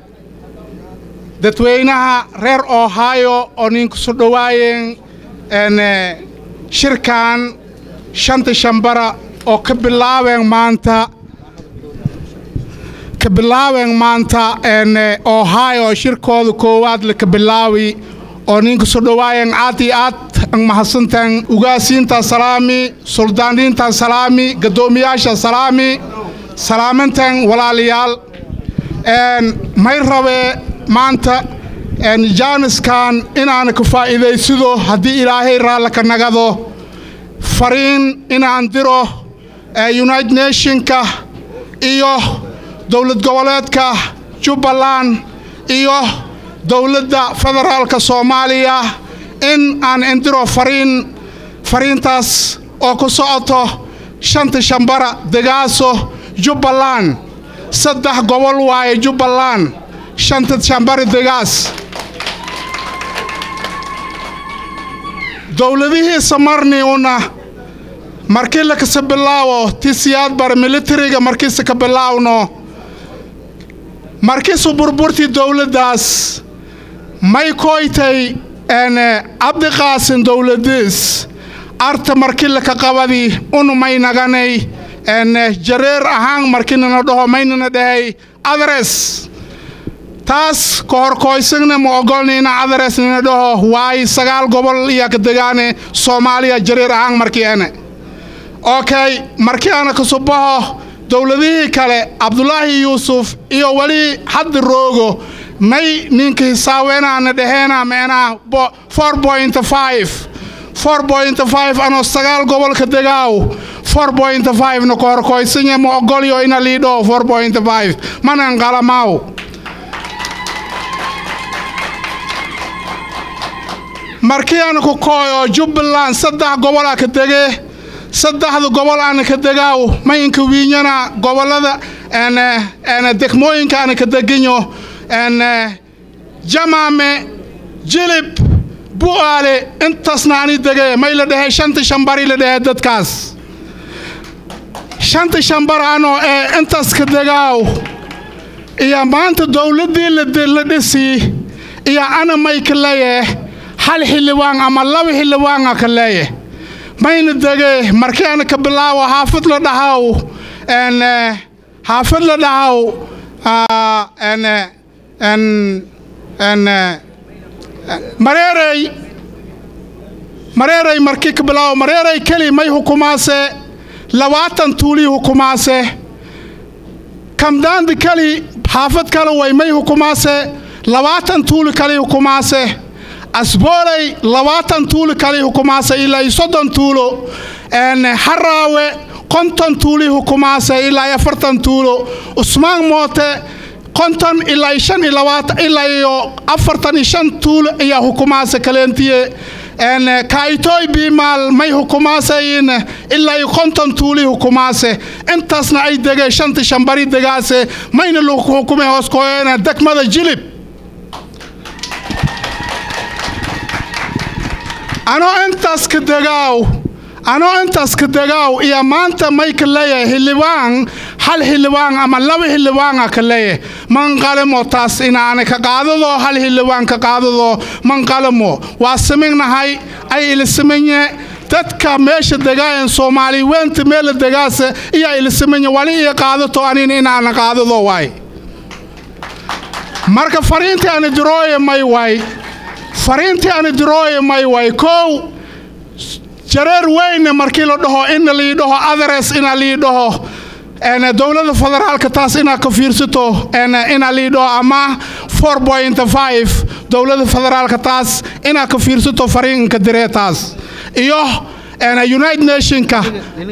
[SPEAKER 12] dadweynaha reer ohio oo ninkusu dhowaayeen n shirkan shanta shambara oo ka bilaabeen maanta ka bilaabeen maanta n ohio shirkooda koowaad laka bilaawi oo ninka soo dhowaayeen aad iyo aad ang mahadsantan ugaasiinta salaami suldaaniinta salaami gadoomiyaasha salaami salaamantan walaalayaal n may rabee maanta n jaaniskan inaana ka faa'iidaysido haddii ilaahay raalla ka nagado fariin inaan diro united nationka iyo dowlad goboleedka jubbaland iyo dowladda federaalka soomaaliya in aan indiro fariin fariintaas oo ku socoto shanta shambara degaaso jubbaland saddex gobol waaye jubbaland shanta shambari degaas dowladihiisa marni una markii lakasa bilaawo ti siyaad bar militariga markiisa ka bilaawno markiisu burburtii dowladdaas may koytay n cabdiqaasin dowladiis arta markii laka qabadi unu may naganay n jareer ahaan markinana dhaho maynana dhahay adres taas ka horkoysagna ma ogolnayna adres nina dhaho waayo sagaal gobol iya ka degaane soomaaliya jareer ahaan markii ane okay markii ana kasubaho dowladihii kale cabdulaahi yuusuf iyo weli haddi roogo may ninka hisaawenaana dhaheena meenaa four point five four point five anoo sagaal gobolka degaaw four point five na kahorkoysanya ma ogolyo ina liidhoo four point five manan qalamaaw markii ana ku kooyo jubbaland saddex gobolaa ka dege saddexda gobol ana ka degaaw mayinka wiinyana gobollada n degmooyinka ana ka deginyo n jamaame jilib bu'aale intaasna ani dege may la dhehe shanta shambari la dhehe dadkaas shanta shambar anoo ee intaas ka degaaw iyo maanta dowladdii la dhisi iyo ana may ka leeyeh hal xildhibaan ama laba xildhibaana ka leeyeh mayna dege markii ana ka bilaawo xaafid la dhahaw en eh, xaafad la dhahaw ah, en eh, en en eh, mareerey mareerey markii ka bilaawo mareerey keli may hukumaase labaatan tuulii hukumaase kamdaandi keli xaafad kale way may hukumaase labaatan tuuli kali hukumaase asbooley labaatan tuuli kali hukumaase ilaa iyo soddon tuulo en haraawe konton tuuli hukumaase ilaa iyo afartan tuulo usmaan moote konton ilaa iyo shan iyo labaatan ilaa iyo afartan iyo shan tuulo ayaa hukumaase kaleentiye en kaaytooy biimaal may hukumaasayin ilaa iyo konton tuuli hukumaase intaasna ay degeen shanta shambari degaase mayna lagu hukumay hoos kooyana degmada jilib anoo intaas ka degaaw anoo intaas ka degaaw iyo maanta may ka leeyahay xildhibaan hal xildhibaan ama laba xildhibaana ka leeyahay manqalamo taas inaana ka qaadado hal xildhibaan ka qaadado manqalamo waa samignahay ay ilisamanye dadka meesha degaayan soomaali weynta meela degaasa iyaa ilisamanye wali iyo qaadato anina inaana qaadado waay marka fariintii ani dirooye may waay fariintii ani dirooye may waay kow jareer weyne markii la dhaho ina lii dhaho adres ina lii dhaho en dowladda federaalka taas inaa ka fiirsato en ina lii dhaho ama 4.5 dowladda federaalka taas inaa ka fiirsato fariinka diree taas iyo en united nationka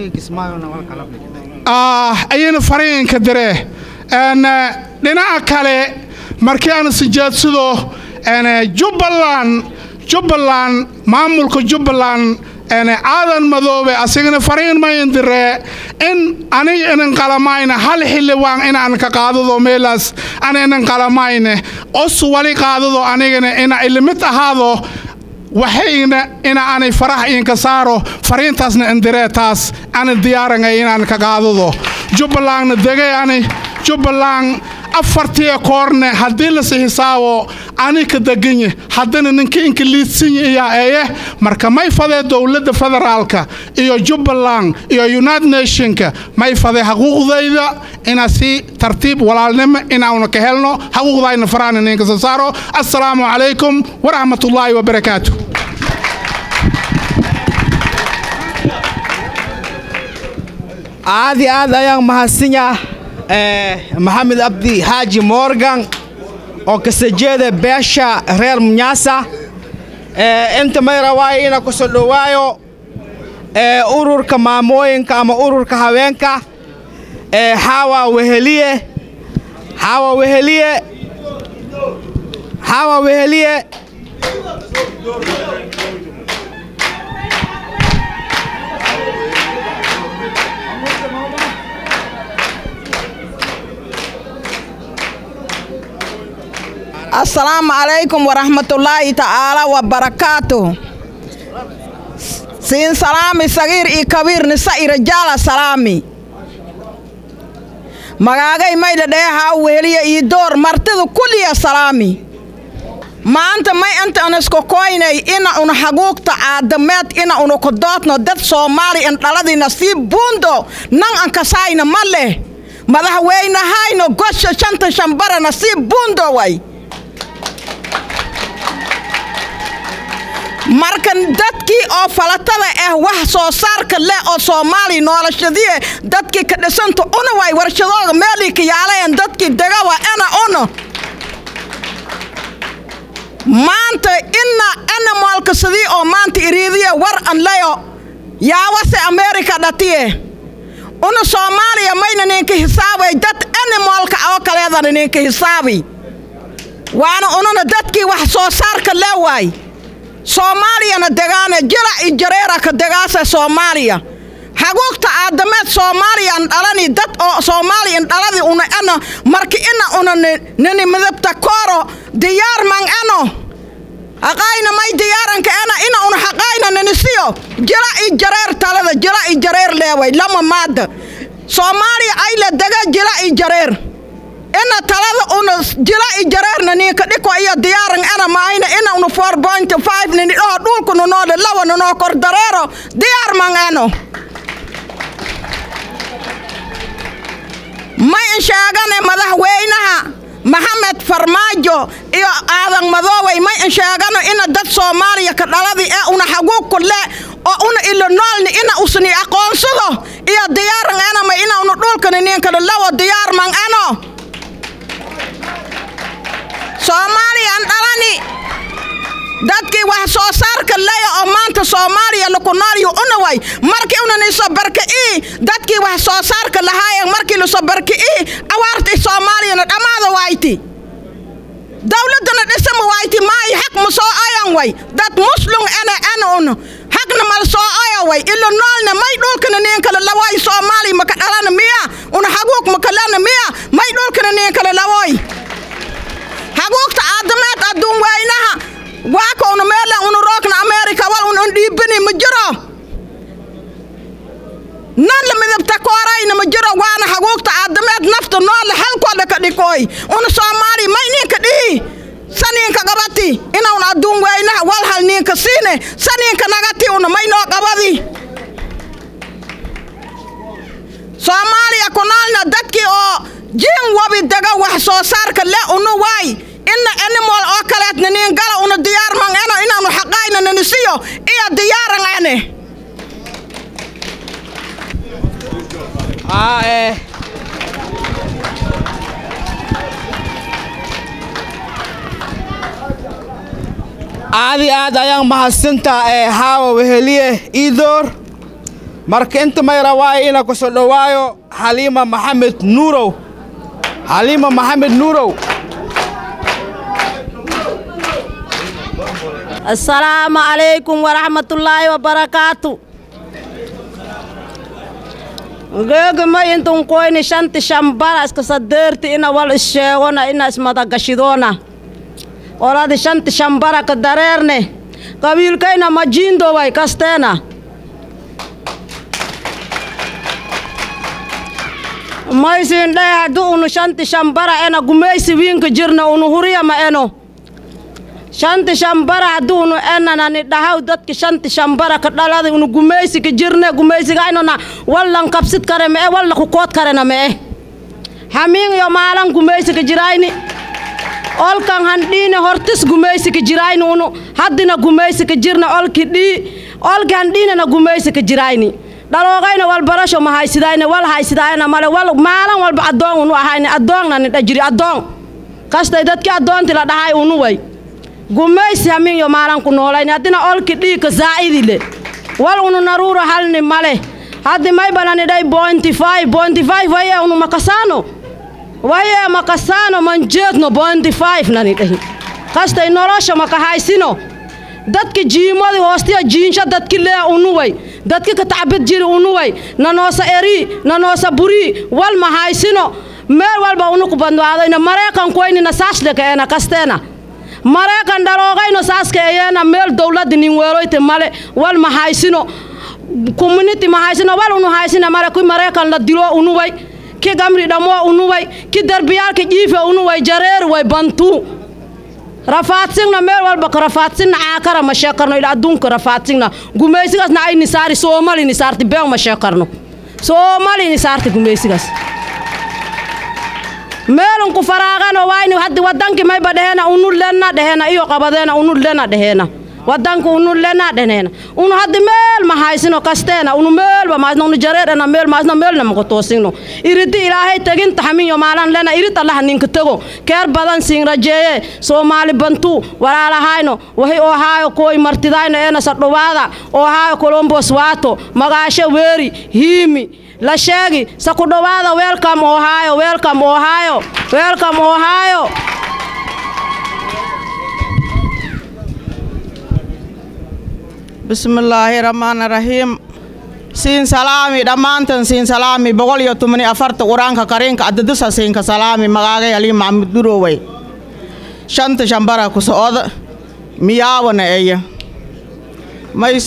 [SPEAKER 12] ah ayayna fariinka diree en dhinaca kale markii aan sijeedsado en jubbaland jubbaland maamulka jubbaland en aadan madoobe asigana fariin mayn diree in aniga inan qalamayna hal xildhibaan inaan ka qaadado meelaas ana inan qalamayne os wali qaadado anigana ina ilimid ahaado waxayna ina aanay faraha inka saaro fariintaasna indiree taas ana diyaarangay inaan ka qaadado jubbalandna degay ani jubbaland afartii koorne haddii lasi hisaabo ani ka deganye haddana ninka inka liidsinya iyaa eeye marka may fadee dowladda federaalka iyo jubbaland iyo united nationka may fadee xaquuqdayda inaa si tartiib walaalnimo inaanu ka helno xaquuqdayna faraana ninka soo saaro assalaamu calaykum waraxmatullaahi wabarakaatu
[SPEAKER 3] aad iyo aad ayaan mahadsanyaa maxamed abdi xaaji morgan oo kasoo jeeda beesha reer munyasa inta may rabaayo inaa ku soo dhowaayo ururka maamooyinka ama ururka haweenka xaawa weheliye xaawa weheliye xaawa weheliye
[SPEAKER 13] asalaamu calaykum waraxmatullaahi tacaala wabarakaatu siin salaami sagiir iyo kabiir nisa i rajaala salaami magaagay maydha dheehaa weheliya iyo door martida kulliya salaami maanta may inta an isku koynay ina una xaguugta caadameed ina una kudoodno dad soomaali in dhaladina sii buundo nan an kasaayna ma leh madaxweynahayno gosha shanta shambarana sii buundo way marka dadkii oo falatada ah wax soo saarka leh oo soomaaliya noolashadii dadkii ka dhisanta una way warshadooda meelii ka yaalayan dadkii degawa ina una maanta ina animalka sidii oo maanta iriidiya war an leyo yaawase amerika dhatiye una soomaaliya mayna ninka hisaabay dad animalka oo kaleedana ninka hisaabi waana ununa dadkii wax soo saarka lee waay soomaaliyana degaane jirac iyo jareera ka degaasa soomaaliya xaguugta aadameed soomaaliyan dhalani dad oo soomaaliyan dhaladi una eno marka ina una nini midabta kooro diyaar man eno haqayna may diyaaranka ena ina una haqayna ninisiyo jirac iyo jareer talada jirac iyo jareer leeway lama maada soomaaliya ayla dega jirac iyo jareer ina talada una jila i jareerna ninka dhiko iyo diyaaran ena maayna ina una four point five nini dhaho dhulku nunoole lawa nunoo kor dareero diyaar man eno in sheegane madaxweynaha maxamed farmaajo iyo aadan madoowey may in sheegano ina dad soomaaliya ka dhaladi ee una xaguug ku le oo una ilo noolni ina usni aqoonsado iyo diyaaran enama ina una dhulkani ninkana lawo diyaarman eno soomaaliyan dhalani dadkii wax soo saarka leya oo maanta soomaaliya laku noolyu una way markii unaniso barki'ii dadkii wax soo saarka lahaayeen markii laso barki'ii awaartii soomaaliyana dhammaada wayti dawladduna dhisama wayti maayi xaq ma soo oyan way dad muslum ene ene un xaqna mal soo oya way ilo noolna may dhulkana niinkala laway soomaaliya maka dhalana miya una haguug makalana miya may dhulkana niinkala lawoy haguugta aadameed adduun weynaha waaka una meelan una roogna amerika wal un un dhiibani ma jiro nan la midabta koorayna ma jiro waana haguugta aadameed nafta noola halkooda ka dhikooy una soomaali may ninka dhihi saniinka qabati inaun adduun weynaha wal hal ninka siine saniinka nagati una may noo qabadi soomaaliya ku noolna dadkii oo jiin wabi dega wax soo saarka le unu waay ina animal oo kaleetna niin gala una diyaarman eno inaanu xaqayna nanisiyo iyo diyaaran ene
[SPEAKER 3] Ah, eh. aad iyo aad ayaan mahadsantaa ee haawa weheliye iidoor marka inta mayra waayo ina ku soo dhowaayo xaliima maxamed nuurow xaliima maxamed nuurow
[SPEAKER 14] asalaamu calaykum waraxmatullaahi wabarakaatu geegama intun koyni shanti shambara iska sadeerti ina wal isheegona ina ismadagashidoona oladi shanti shambara ka dareerne qabiilkayna majiindoway kasteena maysin dhee haddu unu shanti shambara ena gumeysi wiinka jirna unu huriyama eno shanti shambara haddu unu enanani dhahaw dadki shanti shambara ka dhaladi unu gumeysi ka jirne gumeysigaynona wallan kabsid kare me'e walla kukood karena me'e hamiin yo maalan gumeysi ka jirayni olkan handhiine hortis gumeysi ka jirayni unu haddina gumeysi ka jirna olki dhii olki handhiinena gumeysi ka jirayni dhaloogayna wal barasho ma haysidayne wal haysidaayna male wal maalan walba addoon unu ahayne addoonnani dhajiri addoon kastay dadki addoonti la dhahay unu way gumeysi hamin yo maalan ku noolayni haddina olki dhii ka zaa'idile wal unu naruuro halni male haddi may banani dhay bointi five bointi five waye unu makasaano waye makasaano manjeedno bointi five nani dhahi kastay nolosha maka haysino dadki jiimadi hoostiya jiinsha dadki lee unuway dadki ka tacbid jiri unuway nanoosa eri nanoosa buri wal ma haysino meel walba unu ku bandwaadayna mareekan koynina saasdheka eena kasteena mareekan dhaloogayno saaska eyeena meel dowladda nin weeloyte male wal ma haysino community ma haysino wal unu haysina male ki mareekan la dilo unuway ki gamri dhamoo unuway ki derbiyaalka jiife unuway jareer way bantuu rafaadsigna meel walba ka rafaadsigna caakara ma sheekarno ila adduunka rafaadsigna gumaysigaasna ay nisaari soomali nisaarti beeng ma sheekarno soomali nisaarti gumaysigaas meelun ku faraaqano wayni haddi wadanki mayba dhehena unu lenna dhehena iyo qabadeena unu lena dhehena wadanka unu lena dheneena unu haddi meel ma haysino kasteena unu meelba maasno unu jareerena meel maasno meelna mako toosino iridi ilaahay teginta haminyo maalan lena irid allaha ninka tego keer badan siin rajeeye soomaali bantu walaalahayno wahi oo haayo kooy martidayno eena sadhowaada oo haayo colombos waato magaasho weeri hiimi la sheegi sa ku dhowaada welcome ohio welcome ohio welcome ohio
[SPEAKER 3] bismillaahi rahmaani rahiim siin salaami dhammaantan siin salaami boqol iyo toban iyo afarta qur-aanka kariinka adadisa siinka salaami magaagay ali maxamud durowey shanta shambara ku socda miyaawana eya mays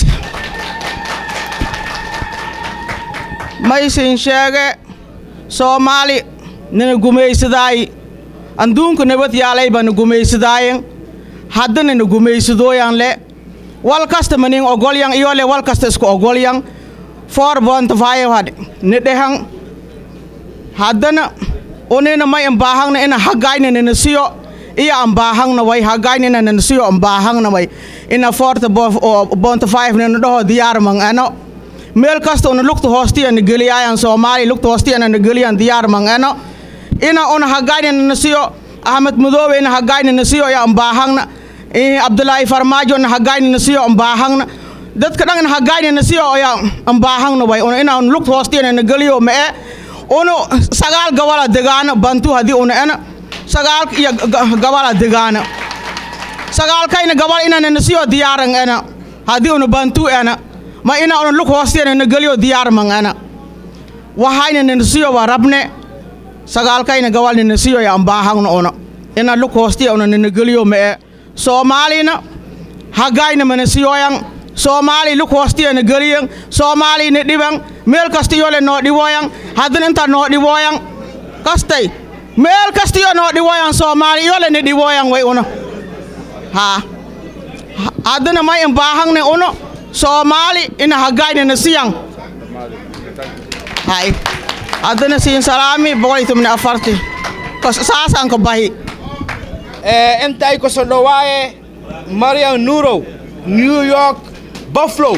[SPEAKER 3] maysin sheege soomaali nina gumaysadaayi adduunka nabad yaalay bana gumaysadaayen hadda nina gumaysadooyan le wal kasta manin ogolyan iyo le wal kasta isku ogolyan four point five had ni dhehan haddana unina may ambaahangna ina hagayna nina siyo iya ambaahangna way hagayna nina siyo ambaahangna way ina forta bonta five nina dhaho diyaar mang ano meel kasta una lugta hoostiyana geliyaayan soomaaliya lugta hoostiyana geliyan diyaar mang ano ina una hagayna nina siyo ahmed madoobe ina hagayna nina siyo ya ambaahangna abdulaahi farmaajo na hagayna nina siyo ambaahangna dadka dhan hagayna nina siyo ya ambaahangna way una ina lugta hoostiyana na geliyo ma e unu sagaal gabala degaano bantu haddii una ena sagaal iyo gabala degaano sagaalkayna gabal inana nasiyo diyaaran ena haddii una bantu ena ma ina una lug hoostiyana na geliyo diyaarman ena waxayna nanasiyo waa rabne sagaalkayna gabal nanasiyo ya ambaahagna una ina lug hoostiya una nanageliyo ma e soomaalina hagayna manasiyoyan soomaali lug hoostiyana geliyan soomaalina dhiban meel kasta yole noo dhiwoyan haddana inta noo dhiwoyan kastay meel kasta yo noo dhiwoyan soomaali yole ni dhiwoyan way una ha haddana may imbaahangne uno soomaali ina hagayna nasiyan hay haddana siin salaami boqol iyo tobni afarti saasaan ka bahi
[SPEAKER 15] intay ku soo dhawaaye mariam nurow new york buffalo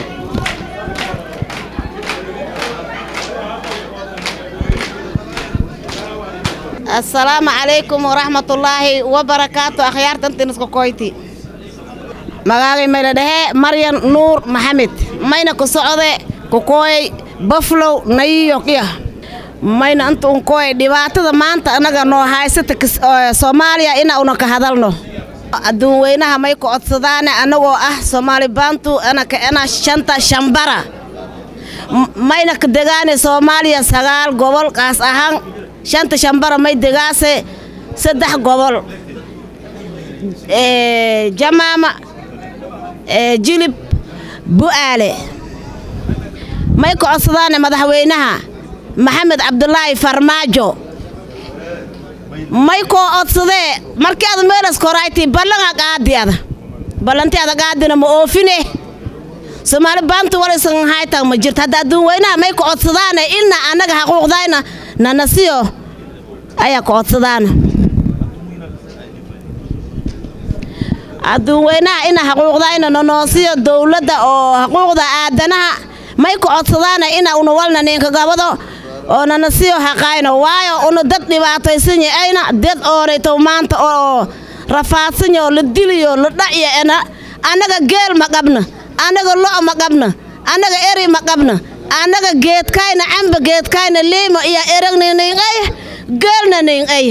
[SPEAKER 16] asalaamu calaykum waraxmatullaahi wabarakaatu akhyaartantinisku koyti magaagay mayla dhehe maryan nuur maxamed mayna ku socde ku kooyay buffalo new york iya mayna inta un kooyay dhibaatada maanta annaga noo haysata soomaaliya ina una ka hadalno adduun weynaha may ku codsadaane annagoo ah soomaali baantu anaka ena shanta shambara mayna ka degaane soomaaliya sagaal gobol qaas ahaan shanta shambara may degaase saddex gobol jamaama jilib bu'aale may ku codsadaane madaxweynaha maxamed cabdulaahi farmaajo may koo odsadee markii ada meelas korayti ballanha qaadi ada ballanti ada qaadina ma oofine soomaali baantu walaysan haytan ma jirto hadda adduun weynaha may ku codsadaane ilna annaga xaquuqdayna nanasiyo ayaa ku codsadaana adduun weynaha ina xaquuqdayna nanoosiyo dowladda oo xaquuqda aadanaha may ku codsadaana ina una walna ninka gabado oo nanasiyo haqayno waayo una dad dhibaataysan ayna dad oonayto maanta oo rafaadsan oo la diliyo la dhacyo ena annaga geel ma qabna annaga lo' ma qabna annaga eri ma qabna annaga geedkayna camba geedkayna liima iyo eragna ningay geelna ningay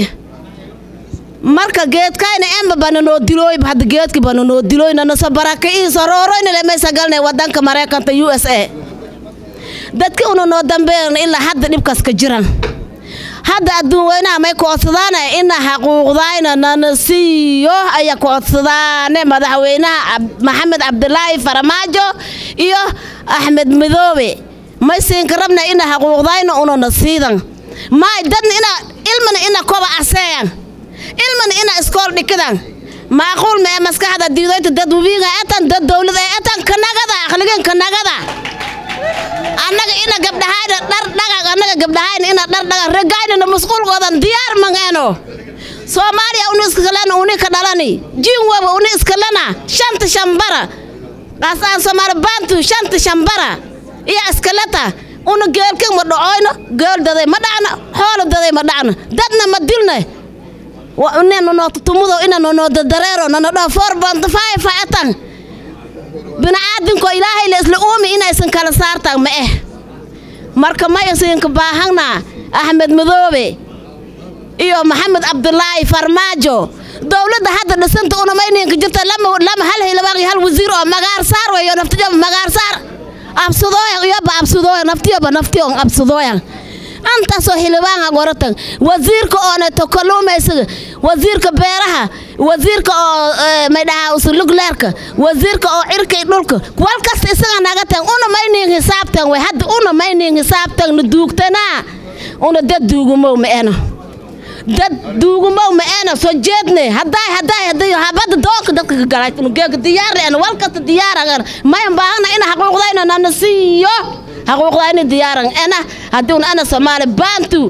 [SPEAKER 16] marka geedkayna emba bana noo dilooy hadda geedki bana noo dilooy nanaso baraka iiso rooroyna lemaysa galnay wadanka maraykanka u s a dadki una noo dambeeyna ilaa hadda dhibkaas ka jiran hadda adduun weynaha may ku codsadaane ina xaquuqdayna nana siiyo ayaa ku codsadaane madaxweynaha maxamed cabdilaahi farmaajo iyo axmed midoobe may siinka rabna ina xaquuqdayna unana siidan maay dadna ina ilmana ina koba aseeyan ilmana ina iskool dhikidan maaquul ma ee maskaxda diidoynta dad wabiinga etan dad dowlad ee etan kanagada aqligan kanagada annaga ina gabdhahayna dhar dhagag annaga gabdhahayna ina dhar dhagag regaynana masquulkoodan diyaar mangeeno soomaaliya uni iskalena uni ka dhalani jinwaba uni iskalena shanta shambara qaasaan soomaali baantu shanta shambara iyo iskaleta una geelkan ma dhacoyno geel daday ma dhacna xoolo daday ma dhacna dadna ma dilna inanu noo tutumudo inanu noo dadareero nana dhaho four bont five etan bini'aadinko ilaahay la isla uumi inaysan kala saartaan ma eh marka maysinka baahanna axmed madoobe iyo maxamed cabdulaahi farmaajo dowladda hadda dhisanta una mayninka jirta lama lama hal hilabaan iyo hal wasiir oo magaar saar weeyo naftijaba magaar saar absadooyan iyoba absadooyan naftiyoba naftiyon absadooyan antaasoo xildhibaanka goratan wasiirka ooneto kalluumaysiga wasiirka beeraha wasiirka oo maydhahaa usulugleerka wasiirka oo cirka iyo dhulka wal kasta isaga naga tan una maynin hisaabtan way hadda una maynin hisaabtan na duugtanaa una dad duugumow ma ena dad duugumow ma ena soo jeedne haddaay haddaay hadday habada doonka dadka ka galay geega diyaar ena wal kasta diyaaran mayan baahana ina xaquuqdayna nana siiyo حقوق أنا ديارن أنا هدون أنا سومالي بانتو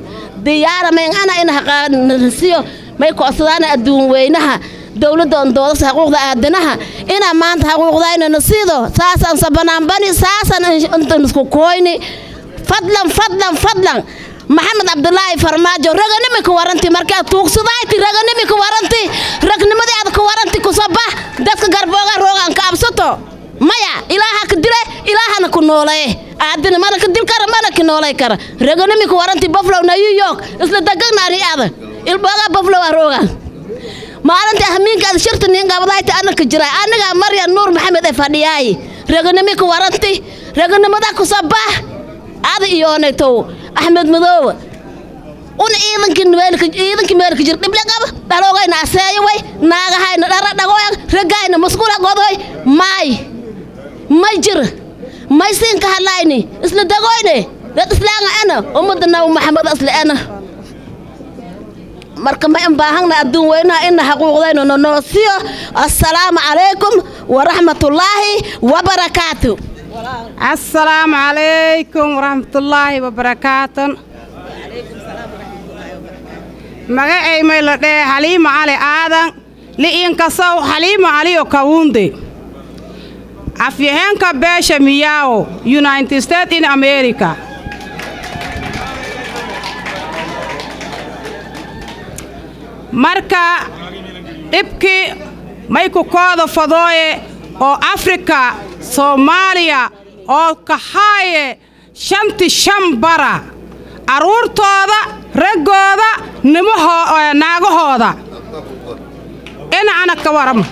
[SPEAKER 16] diyaara mayn ana in haqaanasiyo may kocsadaana adduun weynaha dowladda on doodasa xuquuqda aadanaha inaa maanta xuquuqdayna nasiido saasaan sabanaanbani saasaan intan isku kooyni fadlan fadlan fadlan maxamed cabdulaahi farmaajo raganimi ka waranti markaad tuugsadayti raganimi ka waranti ragnimadii aad ka waranti kusabax dadka garbooga roogaan ka absato maya ilaaha ka dile ilaahana ku noolee aadina mana ka dil kara mana ka noolay kara raganimi ka waranti buffalo na new york isla dagagnaani aada ilbooga buffalo a roogaan maalinta hamiinka aad shirta nin gabadayta anaka jira aniga maryan nuur maxamed ee fadhiyaayi raganimi ka waranti raganimada kusabax ada iyoonaytow axmed madoowe un ciidankii meelka ciidankii meelka jir dhible qaba dhaloogayna aseeyo way naagahayna dhara dhagoy ragayna masquula godoy maay may jir may siinka hadlayni isla dagoyne dad islaanga ana ummadda nabi maxamed isla ana marka ma in baahana adduun weynaha ina xaquuqdayno nonoosiyo assalaamu calaykum waraxmatullaahi wabarakaatu
[SPEAKER 17] asalaamu calaykum waraxmatullaahi wabarakaatan magacay may la dhee xaliima cali aadan li'inkasow xaliima caliyo kawunde afyaheenka beesha miyaawo united states in america marka dhibkii may ku kooda fadooye oo afrika soomaaliya oo kahaaye shanti shan bara carruurtooda raggooda nimahoo naagahooda inacana ka warama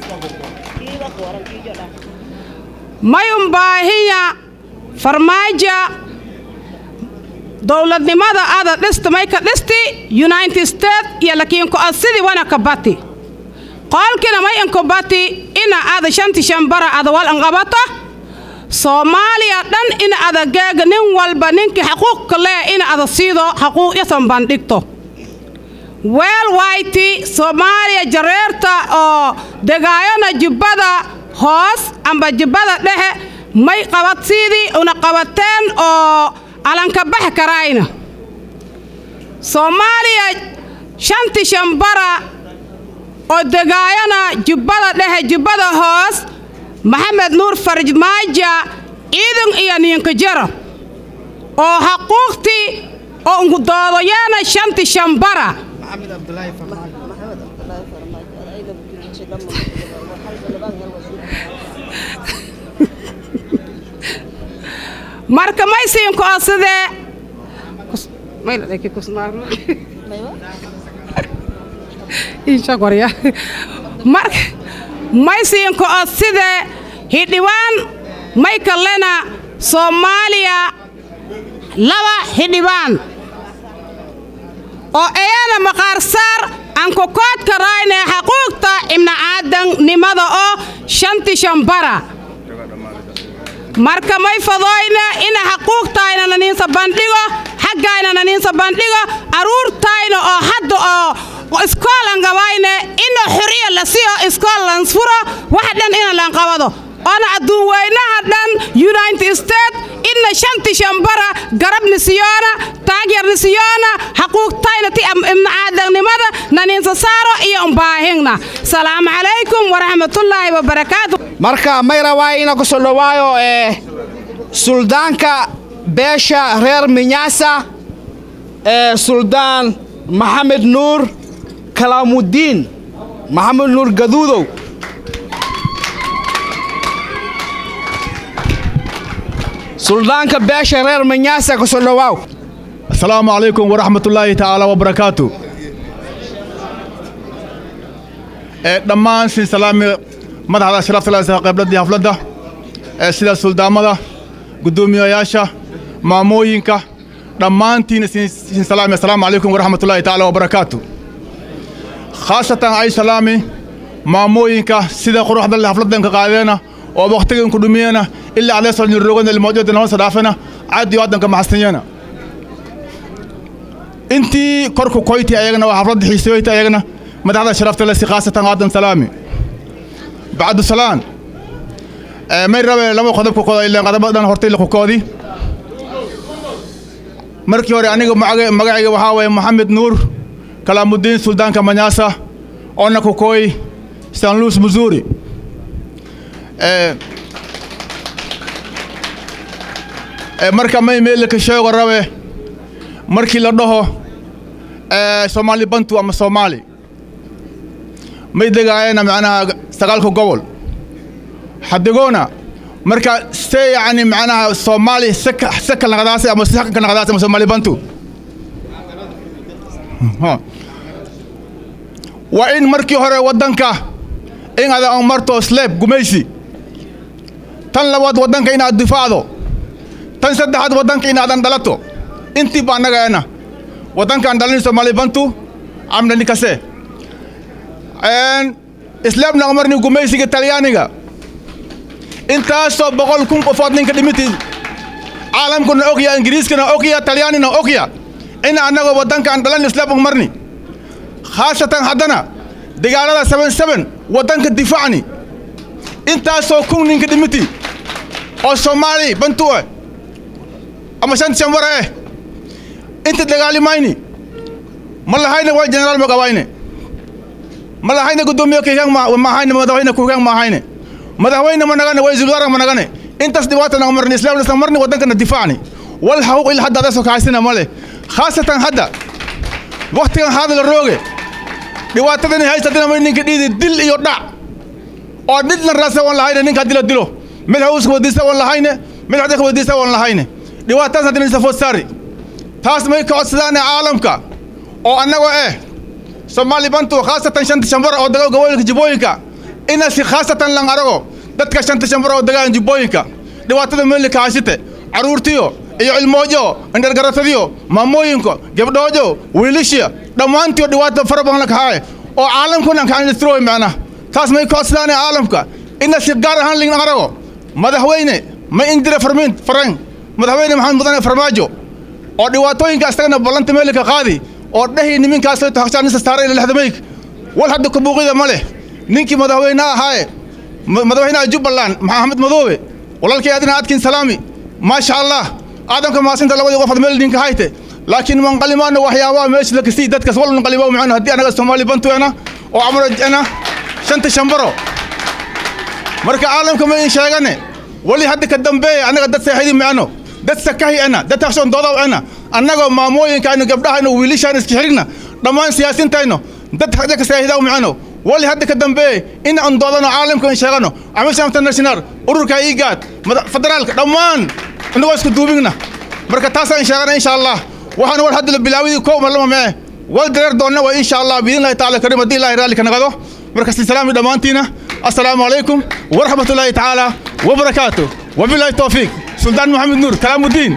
[SPEAKER 17] may umbaahinya farmaaja dowladnimada ada dhista may ka dhisti united states iyo lakiin ko-ad sidii wana ka bati qoolkina may inku bati ina ada shanti shan bara ada wal inqabato soomaaliya dhan in ada geega nin walba ninkii xaquuqka lee in ada siido xaquuqyasan bandhigto weel wayti soomaaliya jareerta oo degaayana jubbada hoos amba jubbada dhexe may qabadsiidii una qabateen oo alanka bax karaayna soomaaliya shanti shambara oo degaayana jubbada dhexe jubbada hoos maxamed nuur farmaaja ciidan iyo niinka jaro oo xaquuqtii oo doodayaana shanti shambara marka may siinko oo sidee marka may siinko oo sidee hidhiwaan may kallena soomaaliya laba hidhibaan oo ayana maqaarsaar aan kokoodka raayne xaquuqta ibna aadannimada oo shanti shambara marka may fadooyne ina xaquuqtayna naniinsa bandhigo xaggayna naniinsa bandhigo aruurtayna oo hadda oo iskoolan gabayne ina xuriya la siyo iskool lansfuro wax dhan ina lanqabado oona adduun weynaha dhan united states ina shanti shambara garab nisiyoona taagyar nisiyoona xaquuqtayna ti ibna aadannimada naniinsa saaro iyo umbaahingna salaamu calaykum waraxmatullaahi wabarakaatu
[SPEAKER 3] marka may rabaa ina ku soo dhowaayo ee suldaanka beesha reer minyaasa ee suldaan maxamed nuur kalaamudiin maxamed nuur gaduudow suldaanka beesha reer minyaasa ku soo dhowaaw
[SPEAKER 18] السلام عليكم ورحمة الله تعالى وبركاته dhammaan siin salaami madaxda sharafta leh qaybladii hafladda ee sida suldaamada guddoomiyayaasha maamooyinka dhammaantiina siin salaami assalaamu calaykum waraxmatullaahi tacaala wabarakaatu khaasatan ay salaami maamooyinka sida quruxda leh hafladdan ka qaadeena oo wakhtigan ku dhumiyena ilaa aleesoo nirroogana ilmoodyoda nama sadhaafena caadi waddanka maxasanyeena intii korku koyti ayagana waa xafladda xiisoyti ayagana madaxda sharafta leh si khaasatan aadan salaami bacdu salaan may rabe laba qodob ku qodo ilaan qodobada dhan hortay laqukoodi markii hore aniga magaca- magacayga waxaa waye maxamed nuur kalaamudiin suldaanka manyaasa oona kukooy san louis missouri Eh, eh, marka may meelka sheego rabe markii la dhaho eh, soomaali bantu ama soomaali may degaayana macnaha sagaalka gobol xadigoona marka se yani macnaha soomaali seka seka naqdaasi ama seka naqdaasi ama soomaali bantu Ha. waa in markii hore waddanka in aad aan marto sleeb gumaysi tan labaad waddanka inaad difaacdo tan saddexaad waddanka inaadan dhalato intii baa annagaena waddankaan dhalin soomaali bantu amna nikase islaamna umarni gumaysiga talyaaniga intaasoo boqol kun qofood ninka dhimiti caalamkuna ogya ingiriiskana ogya talyaanina ogya in annagoo waddankaan dhalan islaam umarni khaasatan haddana dagaalada seben seben waddanka difaacni intaasoo kun ninka dhimiti oo soomaali bantu ah ama shan shanwara eh inta dagaali mayni ma lahayna waa generaal magabayne ma lahayna gudoomiye kihang mahayne madaxweyne kuhang mahayne madaxweyne ma nagane waa isul waran ma nagane intaas dhibaatana umarni islaamna isla marni waddankana difaacni wal xaquuq ila hadda adasoo kahaysina male khaasatan hadda waktigan haadala rooge dhibaatadani haysatana ma ninka dhiidi dil iyo dhac oo dhidna raasa waan lahayne ninka dilo dilo mid hawska wadiisa waan lahayne mid xadika wadiisa waan lahayne dhibaatadaas haddana isa food saari taas may ka codsadaane caalamka oo annagoo eh soomaali bantu khaasatan shanta shambara oo daga gobolka jibooyinka inasi khaasatan lan arago dadka shanta shambara oo dagaan jibooyinka dhibaatada meeli kaashite caruurtiyo iyo cilmoojo indhargaratadiyo maamooyinko gabdhoojo wiilishiya dhammaantiyo dhibaato fara badan la kaxaaye oo caalamkuna kaanistrooy macna taas may ka codsadaane caalamka inasi gaar ahaan lin arago madaxweyne ma indire farmiin farang madaxweyne maxamed mudane farmaajo oo dhibaatooyinka isagana ballanta meelika qaadi oo dhehi niminkaas hagshaanisa saaray ila lexdamayg wal hadda kabuuqida ma leh ninkii madaxweyne ahaaye ma- madaxweynaha jubbaland maxamed madoobe walaalkay adina adkin salaami maasha allah aadamka maasinta labadii qof ad meel ninka hayte laakiin manqalimaana waxyaabaha meesha la kasii dadkas wal nqalimo macno haddii anaga soomaali bantuena oo amrojena shanta shambaro marka caalamka ma in sheegane wali hadda ka dambeeya annaga dad seexidi macno dad sakahi ana dad takshoon doodaw ana annagoo maamooyinkaynu gabdhahaynu wiilishaan iska xirigna dhammaan siyaasintayno dad hadda ka seexidaw macno wali hadda ka dambeeye in aan doodano caalamka in sheegano amisha international ururka igaad federaalka dhammaan innagoo isku duubigna marka taasaan sheegana insha allah waxaan war hadda la bilaawidii kow ma lama mee wal dareer doonna waa insha allah biidnillahi taala kariim haddii ilaahay raalli ka nagado marka salaami dhammaantiina assalaamu calaykum waraxmatullaahi tacaala wabarakaatu wabilaahi towfiiq suldaan maxamed nuur kalaamudiin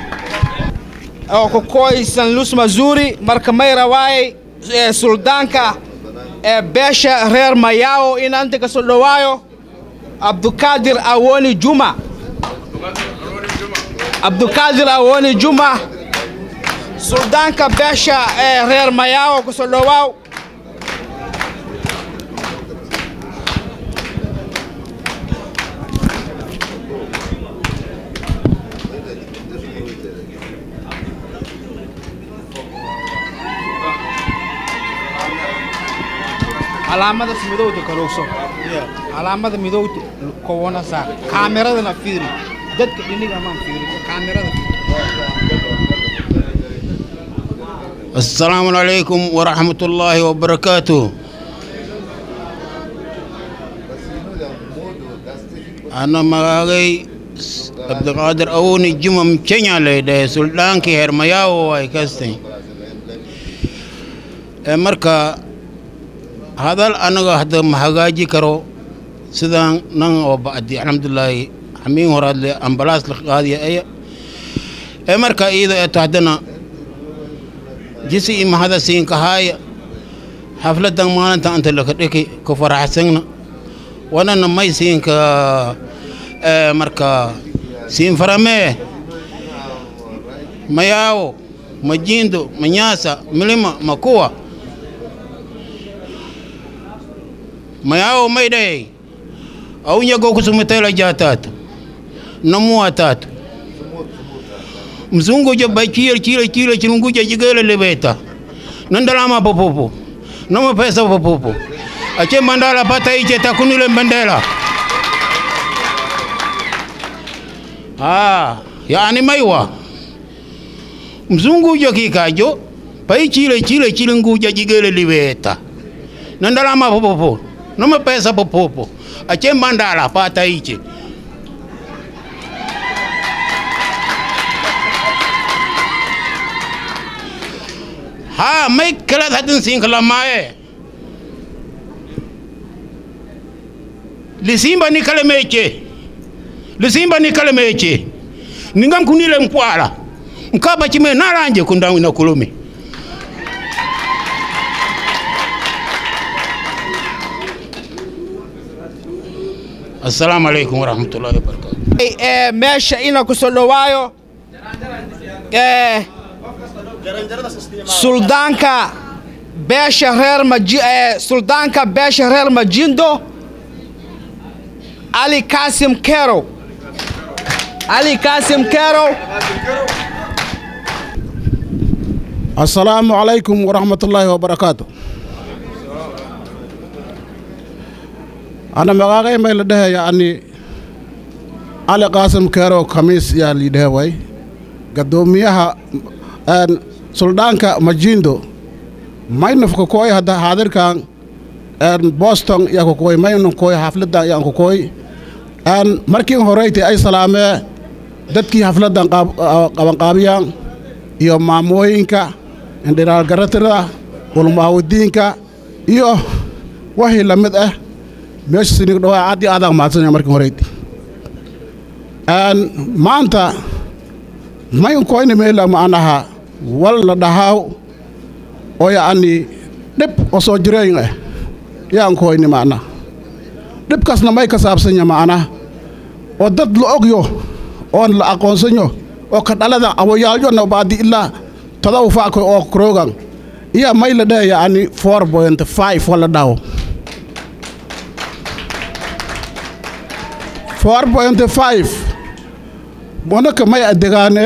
[SPEAKER 3] oo ku koysan lus mazuri marka may rawaay ee suldaanka ee beesha reer mayao in anta ka soo dhawaayo abdukaadir awoni juma abdukaadir awoni juma suldaanka beesha ee reer mayao ku soo dhawaaw calaamada midowda karoogso calaamada midowda kowana saar kaameradana fiiri dadka dhiniga maan fiiri kaamerada
[SPEAKER 19] السلام عليكم ورحمة الله وبركاته أنا مغاغي عبد القادر أوني جمم كينيا ليدي سلطان كي هرمياو واي كستي مركا هذا أنا هذا مهاجي كرو سيدان نان وبعدي الحمد لله حمين وراد لي أمبلاس لقادي أي مركا إذا أتحدنا jisi ima hada siin kahaya xafladan maalinta anta laka dhiki ku faraxsagna wanana may siinka marka siin faramee mayaawo majindo manyasa milima makuwa mayaawo may dhayay au nyago kusumitela jatatu namuwa tatu mzunguja ba chile chile chile chilunguja jigele lebeta nandalama popopo noma pesa popopo ache mandala pata iche takunile mbendela ah yani maiwa mzunguja kikajo pai chile chile chilunguja jigele libeta nandalama popopo noma pesa popopo ache mandala pata iche ha mai kala hadin sin kala mae lisimba ni kale meche lisimba ni kale meche ningam kunile mpwala mkaba chime naranje kundawi na kulumi assalamu alaikum warahmatullahi wabarakatuh
[SPEAKER 3] Eh, meesha ina ku soo dhowaayo eh, suldaanka beesha reer maji eh, suldaanka beesha reer majindo ali kasim kerow ali kasim kerow
[SPEAKER 11] السلام عليكم ورحمة الله وبركاته أنا مغاغي ما لده يعني علي قاسم كيرو خميس يا لده وي قدوميها أن سلطانك مجيندو ما ينفق كوي هذا حاضر كان أن بوسطن يا كوي ما ينفق كوي حفلة يا كوي أن مركين هوريتي أي سلامة dadkii xafladan qabanqaabiyaan iyo maamooyinka indhiraalgaratirada ulmaawadiinka iyo wixii la mid ah meesha sinig dhawaa aad iyo aadaan mahadsanya markii horeyd maanta maynkoyni meela macnaha wal la dhahaaw oo yacni dhib oo soo jireyn ah yaankoyni macna dhibkaasna may ka saabsanya macna oo dad la ogyo oon la aqoonsanyo oo ka dhalada awoyaalyona baadi ilaa todoba faako oo krogan iya may la dhaha yacni four point five wala dhaho four point five monaka may adegaane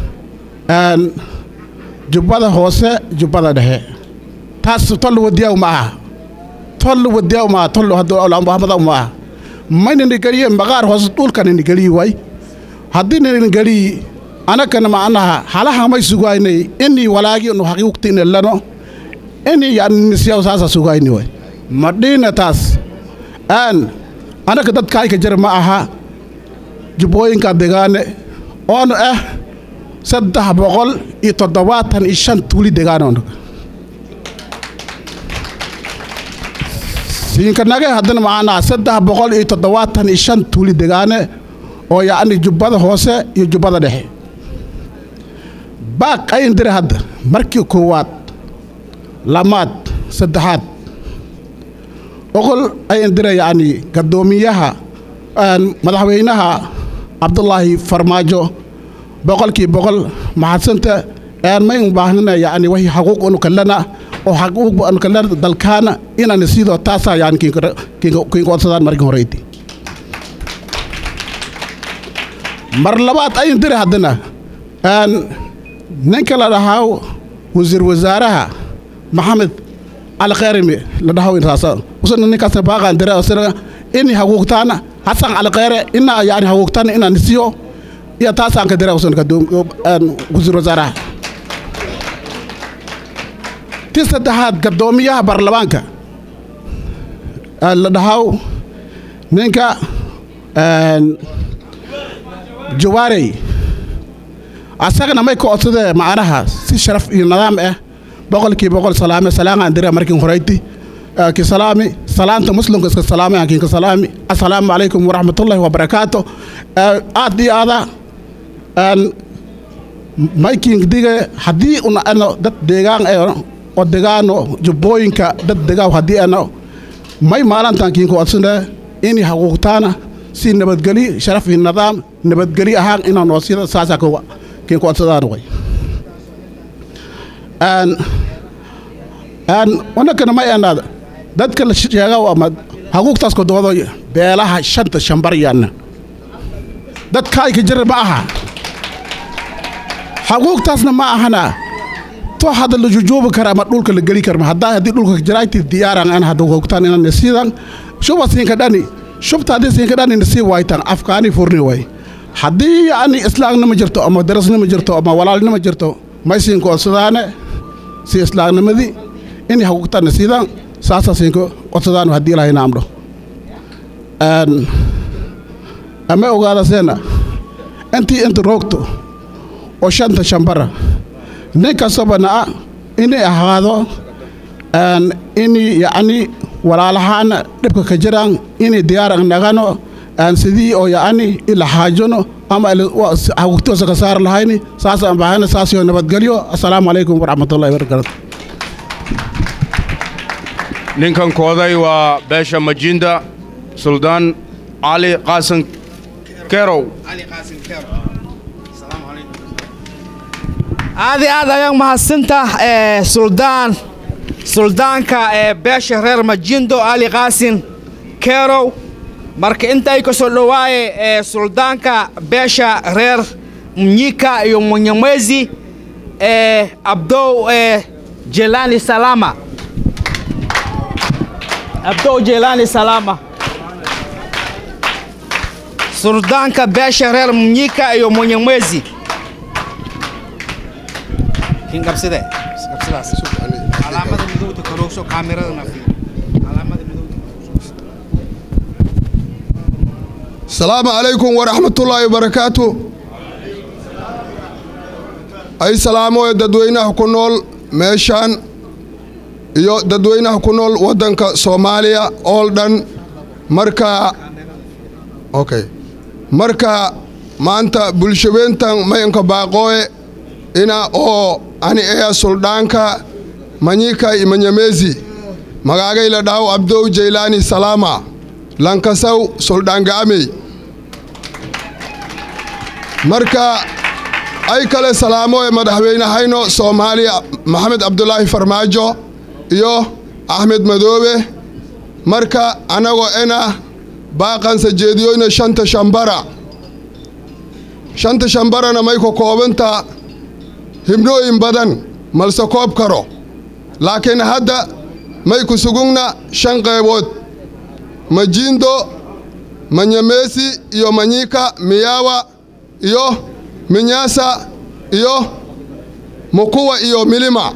[SPEAKER 11] jubbada hoose jubbada dhexe taas tol wadiyaw ma aha tol wadiyaw ma aha tol hadda ma aha maynani geliye maqaar hoose dhulkanani geliyi way haddii nanan geliyi anakana macnaha halaha may sugaynay inii walaagi nu haqiiqtina lano inii yani nisyaw saasa sugayni way madhiina taas aan anaka dadkaayka jira ma aha jubbooyinka degaane oonu ah saddex boqol iyo toddobaatan iyo shan tuuli degaanoon siinkanage haddana macnaha saddex boqol iyo toddobaatan iyo shan tuuli degaane oo yacni jubbada hoose iyo jubbada dhexe baaq ayn dire hadda markii koowaad lamaad saddexaad oqol ayn dire yacni gaddoomiyaha madaxweynaha cabdulaahi farmaajo boqolkii boqol mahadsanta may u baahnana yacni wixii xaquuq unu kalana oo xaquuq anu kalana dalkaana inaan sidoo taasaa yani kiinkoodsadaan markii horeyti mar labaad ayn dire haddana ninka la dhahaa wasiir wasaaraha maxamed cali kheyrimi la dhahaa intaasa usana ninkaasna baaqaan dire usana ini haquuqtaana hasan cali kheyre ina yani haquuqtaana inaan isiyo iyo taasaan ka dire usana wasiir wasaaraha ti saddexaad gaddoomiyaha baarlamaanka la dhahaa ninka jawaarey asagana may ka codsadee macnaha si sharaf iyo nidaam ah boqolkii boqol salaame salaamaan dira markin horeyti ki salaami salaanta muslimka iska salaamay aan kinka salaami assalaamu calaykum waraxmatullaahi wabarakaatu aad iyo aada maykin dige haddii una ano dad deegaan oo degaano jubbooyinka dad degaaw haddii ano may maalantaan kinka codsanee inay haquuqtaana si nabadgeli sharaf iyo nidaam nabadgeli ahaan inaan oo sida saasaa kiin ku codsadaan way wanakana may anaada dadka la sheega ama haquuqtaas kodobado beelaha shanta shambar yaana dadka ay ka jira ma aha xaquuqtaasna ma ahana to hadda la jujoobi kara ama dhulka la geli karma haddaa haddii dhulka jiraagti diyaaran an hadda hogtaan inaan nasiidan shuba siinka dhani shubta haddii siinka dhani nasii waaytan afkaani furni way haddii yani islaamnima jirto ama darasnima jirto ama walaalnima jirto may siinka codsadaane si islaamnimadii inay xaquuqtaan nasiidan saasaa siinka codsadaano haddii ilahayna amdho ama ogaada seena intii inta roogto oo shanta shambara nin kastaba na'a inay ahaado inay yacni walaalahaana dhibka ka jiraan inay diyaaran nagano aan sidii oo yacni ila xaajano ama xaquuqtoosa ka saari lahayni saasaan bahayna saasio nabadgelyo assalaamu calaykum waraxmatullahi wabarakaatu
[SPEAKER 20] ninkan kooday waa beesha majinda suldaan cali qaasan kerow
[SPEAKER 3] aad iyo aad ayaan mahadsantaa ee suldaan suldaanka ee beesha reer majindo ali qaasin kerow marka intay ka soo dhowaaye ee suldaanka beesha reer mnyika iyo munyamwezi ee abdow ee jelani salama abdow jelani salama suldaanka beesha reer mnyika iyo munyamwezi kinqabside qabsidaas calaamada midowda karoogso kaamirada nafiyo calaamada midowda
[SPEAKER 21] السلام عليكم ورحمة الله وبركاته أي سلام ددوينه كنول ميشان iyo dadweynaha ku nool waddanka soomaaliya oo dhan marka okay marka maanta bulshaweyntan mayanka baaqooye ina oo ani eya suldhaanka manyika imanyamezi magaagayla dhaaw abdow jaylaani salaama lankasaw suldhaangaamey marka ay kale salaamoe madaxweynehayno soomaaliya maxamed cabdulaahi farmaajo iyo axmed madoobe marka annagoo ena baaqansa jeediyoyna shanta shambara shanta shambarana may ka koobanta hibnooyin badan malse koob karo laakiin hadda may ku sugugna shan qaybood majiindo manyameesi iyo manyika miyawa iyo minyasa iyo mukuwa iyo milima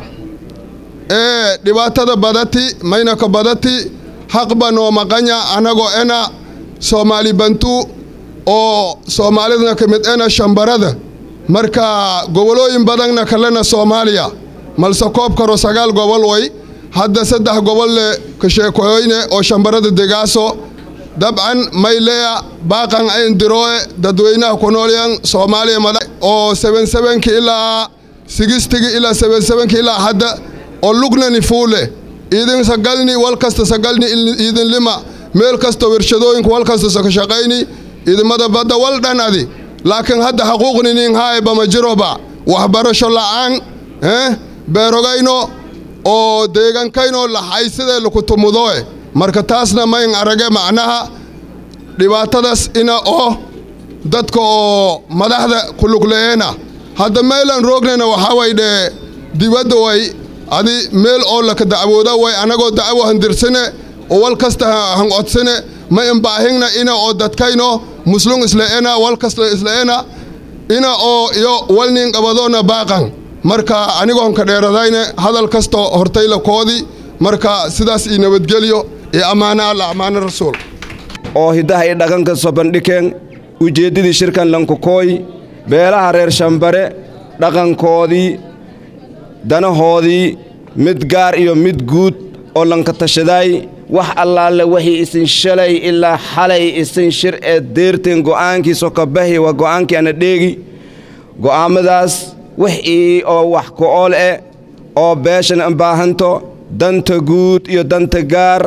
[SPEAKER 21] ee dhibaatada badati maynaka badati haqba noo maqanya annagoo ena soomaali bantu oo soomaalidna ka mid ena shambarada marka gobolooyin badanna kalena soomaaliya malse koob karo sagaal gobol way hadda saddex gobol le ka sheekoyoyne oo shambarada degaaso dabcan mayleya baaqan ayn dirooe dadweynaha ku noolyan soomaaliya mada oo seben sebenki ilaa sigistigi ilaa seben sebenki ilaa hadda oo lugnani fuule idin sagalni wal kasta sagalni idin lima meel kasta wershadooyinka wal kasta saka shaqayni idimada badda wal dhan adi laakiin hadda xaquuqni nin haaye bama jiroba waxbarasho la'aan eh beerogayno oo deegankayno laxaysidee lakutumudoe marka taasna mayn arage macnaha dhibaatadaas ina oo dadka oo madaxda kulugleyeena hadda meelan roognayna waxaa way dhee dibadda way adi meel oo laka dacwooda way annagoo dacwo handirsane oo wal kasta han codsane ma imbaahingna ina oo dadkayno muslum isle'ena wal kasta isle'ena ina oo iyo walnin qabadoona baaqan marka anigoon ka dheeradayne hadal kastoo hortayla koodi marka sidaas ii nabadgelyo iyo ammaano alla ammaano rasuul
[SPEAKER 22] oo hiddaha iyo dhaqanka sobandhikeen ujeeddadii shirkan lankukooy beelaha reer shambare dhaqankoodii danahoodii mid gaar iyo mid guud oo lanka tashadaay wax allaalle wixii isin shalay ilaa xalay isin shir ee deerteen go'aankiisoo ka bahi waa go'aankii ana dheegi go'aammadaas wixii oo wax ku-ool eh oo beeshan baahanto danta guud iyo danta gaar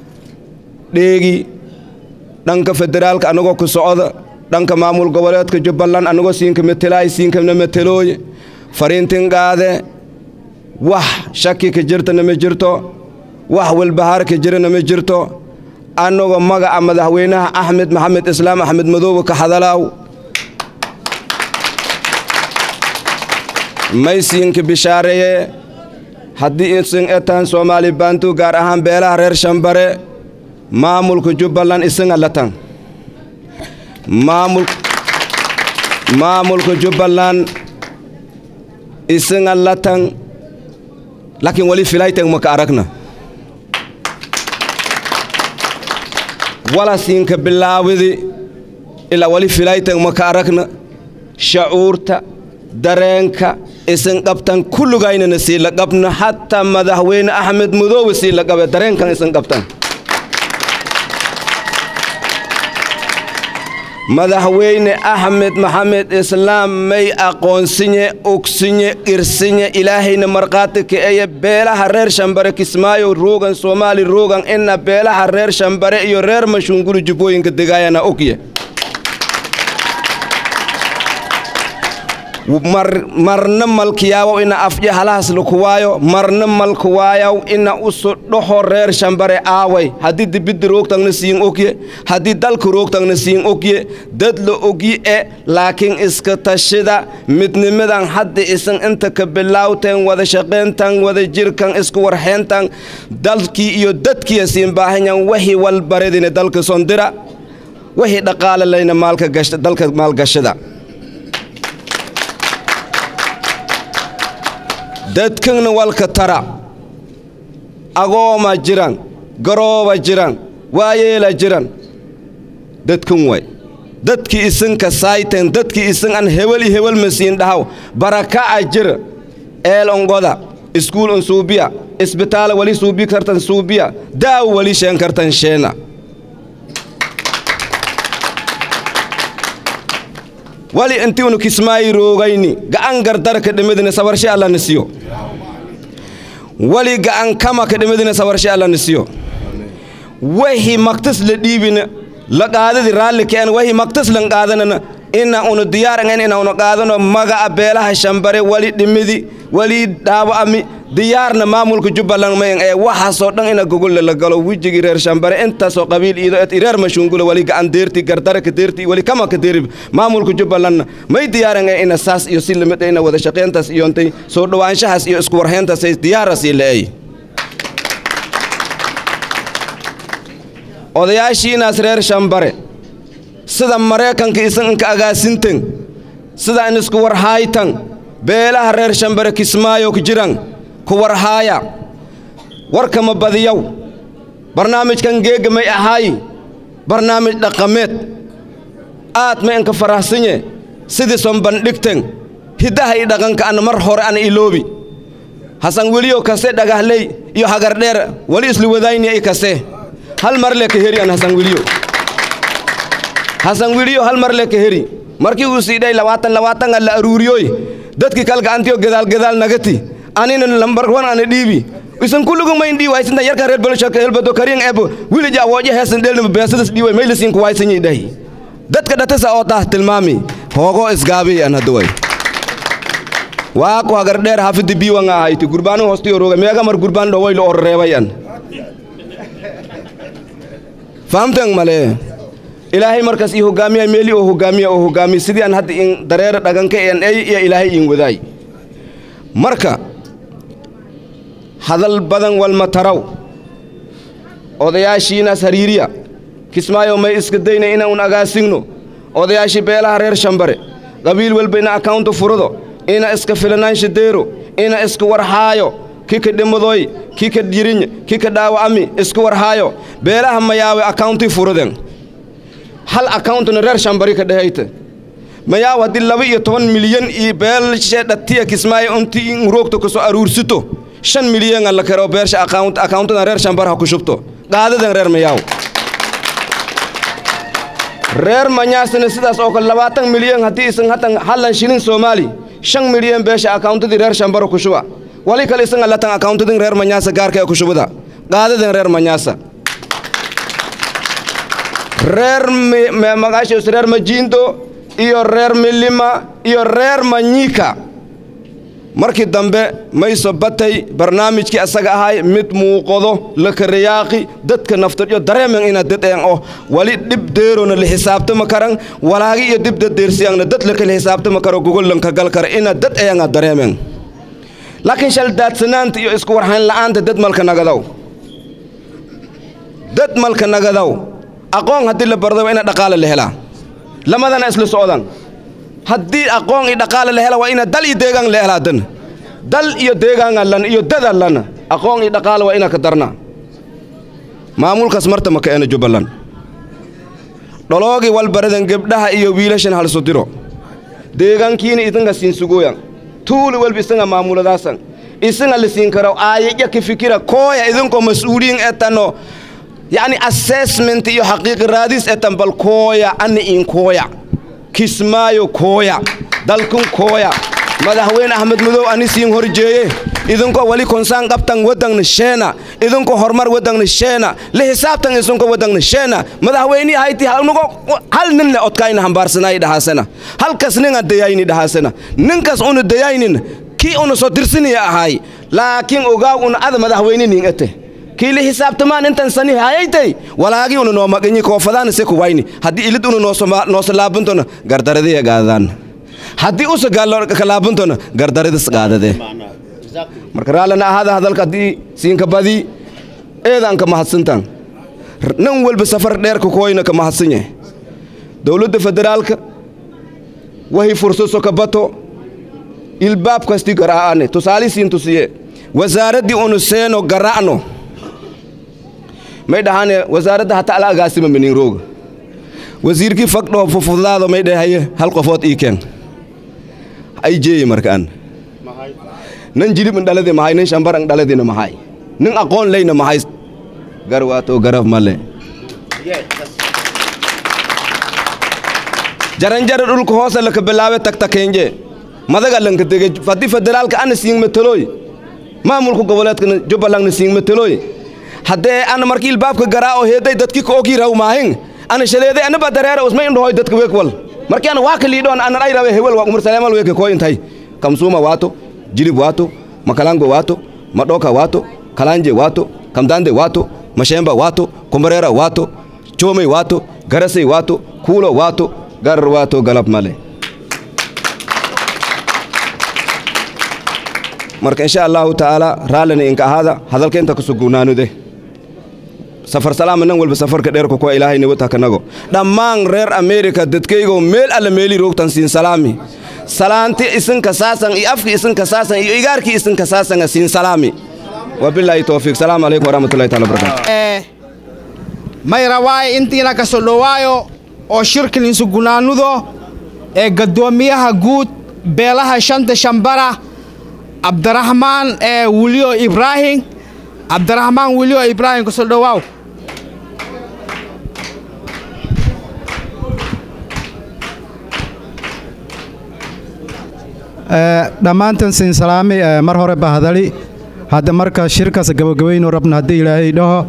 [SPEAKER 22] dheegi dhanka federaalka annagoo ku socda dhanka maamul goboleedka jubbaland annagoo siinka metelaay siinkana metelooye fariintin qaade wax shaki ka jirtana ma jirto wax walbahaar ka jirana ma jirto annagoo magaca madaxweynaha axmed maxamed islaam axmed madoobe ka hadalaaw maysiinka bishaareeye haddii isin etaan soomaali baantu gaar ahaan beelaha reer shambare maamulka jubbaland isinga latan maamul maamulka jubbaland isinga latan laakiin wali filaytan maka aragna wala siinka bilaawidi ilaa wali filaytan maka aragna shacuurta dareenka isin qabtan kullugaynana sii la qabna xataa madaxweyne axmed mudoobe sii la qabe dareenkan isin qabtan madaxweyne axmed maxamed islaam may aqoonsinye ogsinye qirsinye ilaahayna markhaati ka'eye beelaha reer shambare kismaayo ruugan soomaali ruugan ina beelaha reer shambare iyo reer mashungulu jubbooyinka degaayana ogye mar marna malkiyaawow ina afje halahaas lakuwaayo marna malkuwaayaw ina usu dhoho reer shambare aaway haddii dibidda roogtangna siin ogye haddii dalka roogtangna siin ogye dad la ogyi e laakiin iska tashida midnimadan hadda isan inta ka bilaawteen wada shaqayntan wada jirkan isku warxeyntan dalkii iyo dadkiya siin baahanyan wixii walbaredina dalka sondira wixii dhaqaale layna maalka gashta dalka maalgashada dadkana walka tara agooma jiran garooba jiran waayeela jiran dadkan way dadkii isinka saayteen dadkii isin an heweli hewel masiin dhahaw baraka'a jira eel ongoda iskuul on suubiya isbitaala wali suubi kartan suubiya daaw wali sheen kartan sheena wali inti unu kismaayi roogayni ga'an gardara ka dhimidina sabarshe alla nisiyo wali ga'an kama ka dhimidina sabarshe alla nisiyo wahi maktas la dhiibina la qaadadi raalli keen wahi maktas lan qaadanana ina unu diyaarangen ina unu qaadano maga'a beelaha shambare wali dhimidi wali dhaawa'ami diyaarna maamulka jubbaland mayan ee waxaasoo dhan ina gogolle la galo wejigii reer shambare intaasoo qabiil iido et reer mashungula wali gacan deerti gardara ka deerti wali kama ka deeri maamulka jubbalandna may diyaarangen ina saas iyo si lamid ina wada shaqayntaas iyoontay soo dhowaanshahaas iyo isku warhayntaasay diyaarasii la'ey odayaashiinaas reer shambare sida maraykanka isan inka agaasintan sida in isku warhaaytan beelaha reer shambare kismaayo ku jiran ku warhaaya warkama badiyaw barnaamijkan geega may ahaayi barnaamij dhaqameed aad ma inka farahsanye sidii son bandhigten hiddaha i dhaqanka an mar hore an iloobi hasan weliyo kase dhagahley iyo hagardheer wali isla wadayni i kase hal mar le ka heri an hasan weliyo hasan weliyo hal mar le ka heri markii uu siidhay labaatan labaatan alla aruuriyoy dadkii kal gacantiyo gadaal gadaal nagati anina lambar wan ana dhiibi isan kullugu mayn dhii waysinta yarkan reer bolshaka helbado kariyan ebo wilija awooje heesan dhelnima beesadas dhiiway maylasiin kuwaysanyi dhahi dadka dhatasa oo taah tilmaami hoogo isgaabiy an hadduway waa ku hagardheer hafidi biiwanga ahayti gurbaanu hoostiyo roga meega mar gurbaan dhowaylo oo reebay an fahamtan male ilaahay markaas ii hogaamiya meeli oo hogaamiya oo hogaamiya sidii aan hadda in dareera dhaganka een ay iyo ilaahay iin wadaay marka hadal badan walma taraw odayaashiinaas hariiriya kismaayo may iska dayna inaan agaasigno odayaashii beelaha reer shambare qabiil walba ina akawnta furado ina iska filanaansha deero ina iska warhaayo kika dhimadoy kika jirinya kika dhaawa'ami iska warhaayo beelaha mayaawe akawntii furaden hal akauntna reer shambari ka dhehayta mayaaw haddii laba iyo toban milyan iyo beelshe dhatiya kismaayo intii in roogta kasoo aruursito shan milyan la karo beersha akauntada reer shambar ha ku shubto qaadadan reer mayaaw reer manyaasna sidaas oo kale labaatan milyan haddii isan hatan hallan shilin soomaali shan milyan beesha akauntadii reer shambara ku shuba wali kale isan latan akauntadin reer manyaasa gaarka ee ku shubada qaadadan reer manyaasa reer magaashaas reer majiindo iyo reer milima iyo reer manyika markii dambe mayso batay barnaamijkii asaga ahay mid muuqado la karayaaqi dadka naftadyo dareemen ina dadeen oo wali dhib deerona la xisaabtama karan walaagi iyo dib dadeersiyaangna dad la kala xisaabtama karo gogollanka gal kara ina dad ayanga dareemen laakiin shal daadsanaanta iyo isku warhayn la'aanta dad malka nagadaw dad malka nagadaw aqoon haddii la bardo waa ina dhaqaale la helaa lamadana isla socdan haddii aqoon iyo dhaqaale la hela waa ina dal iyo deegaan la helaa dan dal iyo deegaanga lan iyo dada lan aqoon iyo dhaqaale waa ina ka darna maamulkaas marta maka eena jubbaland dholoogi walbaradan gebdhaha iyo wiilashan halso diro deegaankiina idinka siin sugooyan tuuli walba isanga maamuladaasan isanga la siin karo aayaya ka fikira kooya idinkoo mas-uuliyin etano yacni assessment iyo xaqiiqi raadis etan bal kooya ani in kooya kismaayo kooya dalkun kooya madaxweyne axmed madow ani siin horjeeye idinkoo wali konsaan qabtan wadangna sheena idinkoo horumar wadangna sheena la xisaabtan isinko wadangna sheena madaxweynihi hayti nugo hal nin le odkayna hambaarsanaayi dhahaasana halkas ninga dayayni dhahaasana ninkas una dayaynin kii una soo dirsiniya ahaay laakiin ogaaw una ada madaxweyne nin ete kiili xisaabtamaan intan sani hayaytay walaagi una noo maqinyi koofadaana se kuwayni haddii ilid una nooso laabuntona gardaradiya gaadadaan haddii usa kalaabuntona gardaradis gaadade marka raallana ahada hadalka haddii siinka badii eedaan ka mahadsantaan nin walba safar dheerka kooyna ka mahadsan yahay dowladda federaalka wahi fursaso ka bato ilbaab kasti garaa'ane tusaali siin tusiye wasaaraddii unu seeno garaa'no may dhahane wasaaradda hata ala agaasima minin rooga wasiirkii fagdhoo fufudaado may dhahaye hal qofood ii keen ay jeeye markaan nan jilib in dhaladi mahay nin shambar in dhaladina mahay nin aqoon leyna mahay gar waato garab male jaranjara dhulka hoose laka bilaabe tagtakeenje madaga lanka dege fadi federaalka ana siin mataloy maamulka goboleedka jubbalandna siin mataloy haddee ana markii ilbaabka garaa oo heeday dadkii ka ogii raw maahin ana shaleeday anaba dareera usma indhohoy dadka weekwal markii ana waa ka liidhoon ana ay rawe hewel waa umar saleemal weeke koo intay kamsuuma waato jilib waato makalango waato madhoka waato kalanje waato kamdande waato mashemba waato kombareera waato choomey waato garasay waato kuulo waato garar waato galab male marka insha allahu tacaala raallina inka ahaada hadalka inta ku sugugnaanude safar salaama nan walba safarka dheerka kuwa ilaahay nabadha kanago dhammaan reer ameerika dadkaygo meel alla meeli roogtan siin salaami salaanti isinka saasan iyo afki isinka saasan iyo igaarkii isinka saasanga siin salaami wabilaahi towfiiq salaamu calaykum waraxmatullahi taala wabarakaatu
[SPEAKER 3] may rawaaye intiina ka soo dhowaayo oo shirkan insugunaanudo ee gaddoomiyaha guud beelaha shanta shambara cabdiraxmaan ee wiliyo ibraahim cabdiraxmaan wiliyo ibraahim ka soo dhowaaw
[SPEAKER 10] dhammaantan siin salaami mar hore baa hadali hadda marka shirkaas gabagabaynu rabna haddii ilaahay dhaho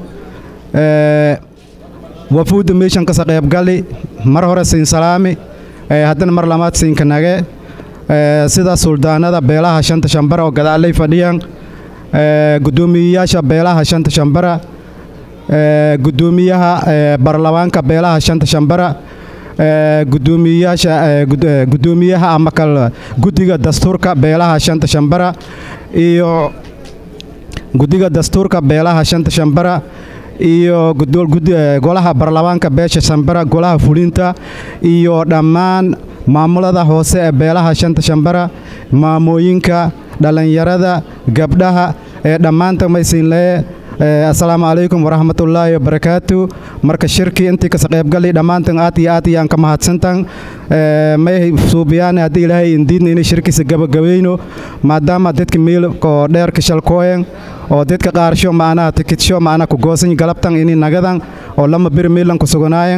[SPEAKER 10] wafuudda meeshan kasa qaybgali mar hore siin salaami haddana mar lamaad siinka nage sida suldaanada beelaha shanta shambara oo gadaalay fadhiyaan guddoomiyeyaasha beelaha shanta shambara guddoomiyaha baarlamaanka beelaha shanta shambara gudoomiyeyaasha guddoomiyaha ama kal guddiga dastuurka beelaha shanta shambara iyo guddiga dastuurka beelaha shanta shambara iyo golaha baarlamaanka beesha shambara golaha fulinta iyo dhammaan maamulada hoose ee beelaha shanta shambara maamooyinka dhallinyarada gabdhaha ee dhammaanta maysiinlee assalaamu calaykum waraxmatullaahi wabarakaatu marka shirkii intii kasa qaybgali dhammaantan aad iyo aad iyaan ka mahadsantan may suubiyaan haddii ilaahay indiidna inay shirkiisa gabagabayno maadaama dadka miilkoo dheerka shalkooyan oo dadka qaarsho macnaha tikitsho macnaha ku goosan galabtan ini nagadan oo lama bir miilan ku suganaayan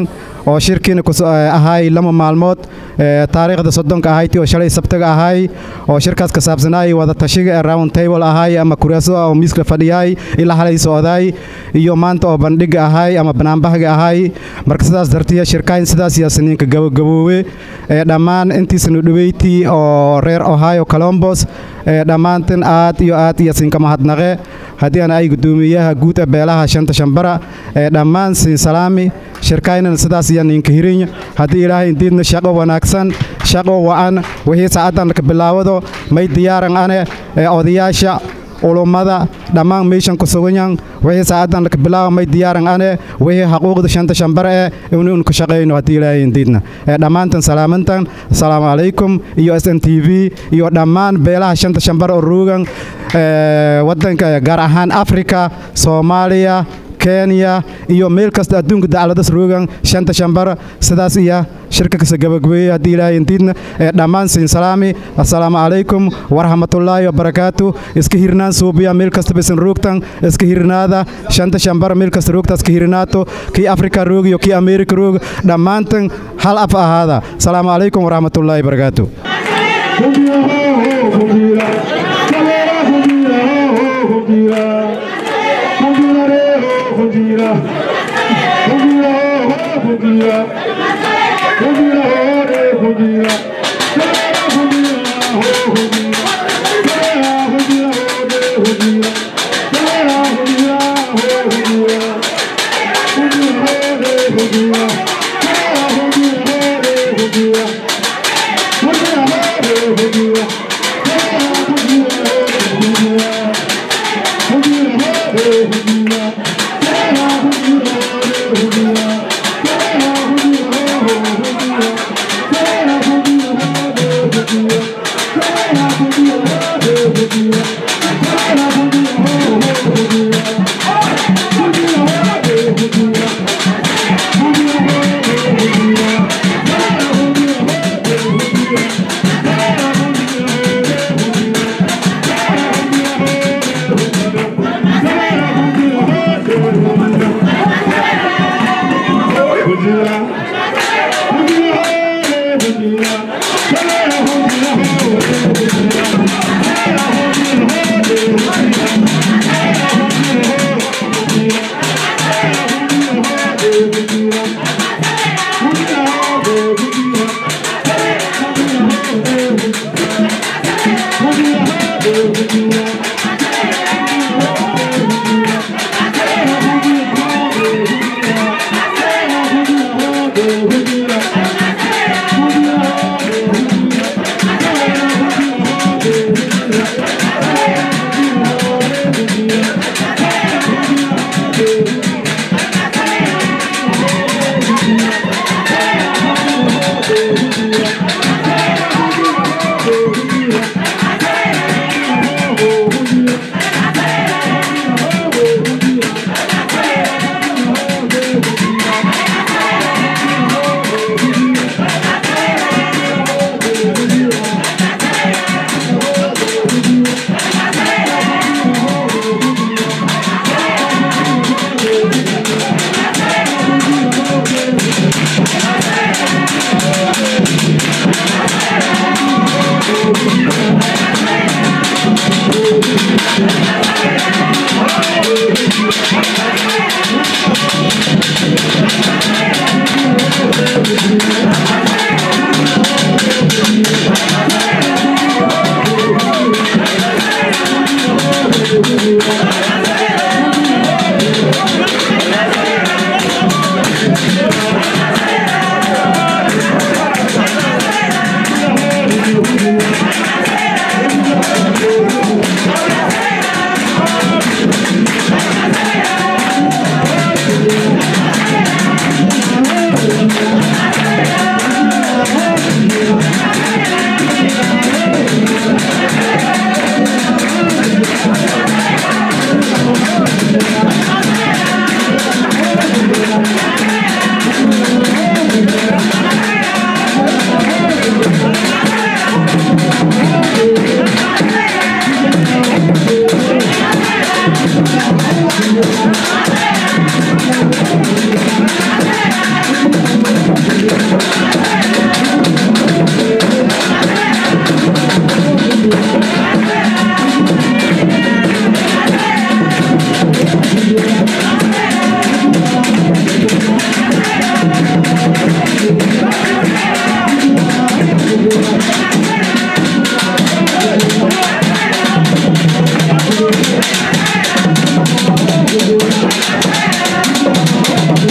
[SPEAKER 10] oo shirkiina ahaay lama maalmood taariikhda soddonka ahayti oo shalay sabtaga ahaay oo shirkaas ka saabsanaay wada tashiga ee round table ahaay ama kuraaso oo miiska fadhiyaay ilaa halay socdaay iyo maanta oo bandhiga ahaay ama banaanbahaga ahaay marka sidaas dartiya shirkayn sidaas yaa siniinka gabagaboowe dhammaan intiisanu dhaweyti oo reer ohio colombos dhammaantin aad iyo aad iyo siinka mahadnaqe haddii aan ay guddoomiyaha guud ee beelaha shanta shambara dhammaan siin salaami shirkaynan sidaas iyo ninka hirinya haddii ilaahay indiidna shaqo wanaagsan shaqo wa'an wixii saacaddan ka bilaawado may diyaaran ane odayaasha ulummada dhammaan meeshan ku suganyan wixii saacaddan ka bilaaba may diyaaran ane wixii xaquuqda shanta shambara ee inuu ka shaqayno haddii ilaahay indiidna dhammaantan salaamantan asalaamu calaykum iyo s n t v iyo dhammaan beelaha shanta shambara oo ruugan waddanka gaar ahaan afrika soomaaliya kenya iyo meel kasta adduunka dacladas roogan shanta shambara sidaas iya shirka kasa gabagabeeyey haddii ilaahay intiidna ee dhammaan siin salaami assalaamu calaykum waraxmatullaahi wabarakaatu iska hirnaan suubiya meel kasta bisan roogtan iska hirnaada shanta shambara meel kasta roogta iska hirnaato kii afrika roog iyo kii ameerika roog dhammaantan hal af ahaada asalaamu calaykum waraxmatullaahi wabarakaatu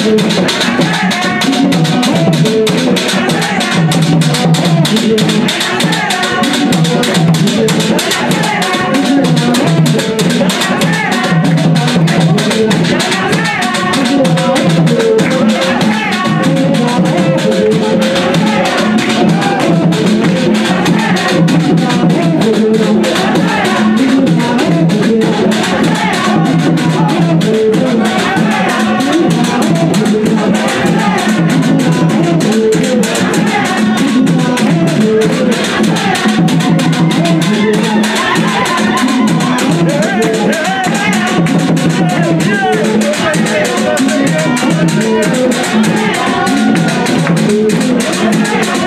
[SPEAKER 1] Thank you.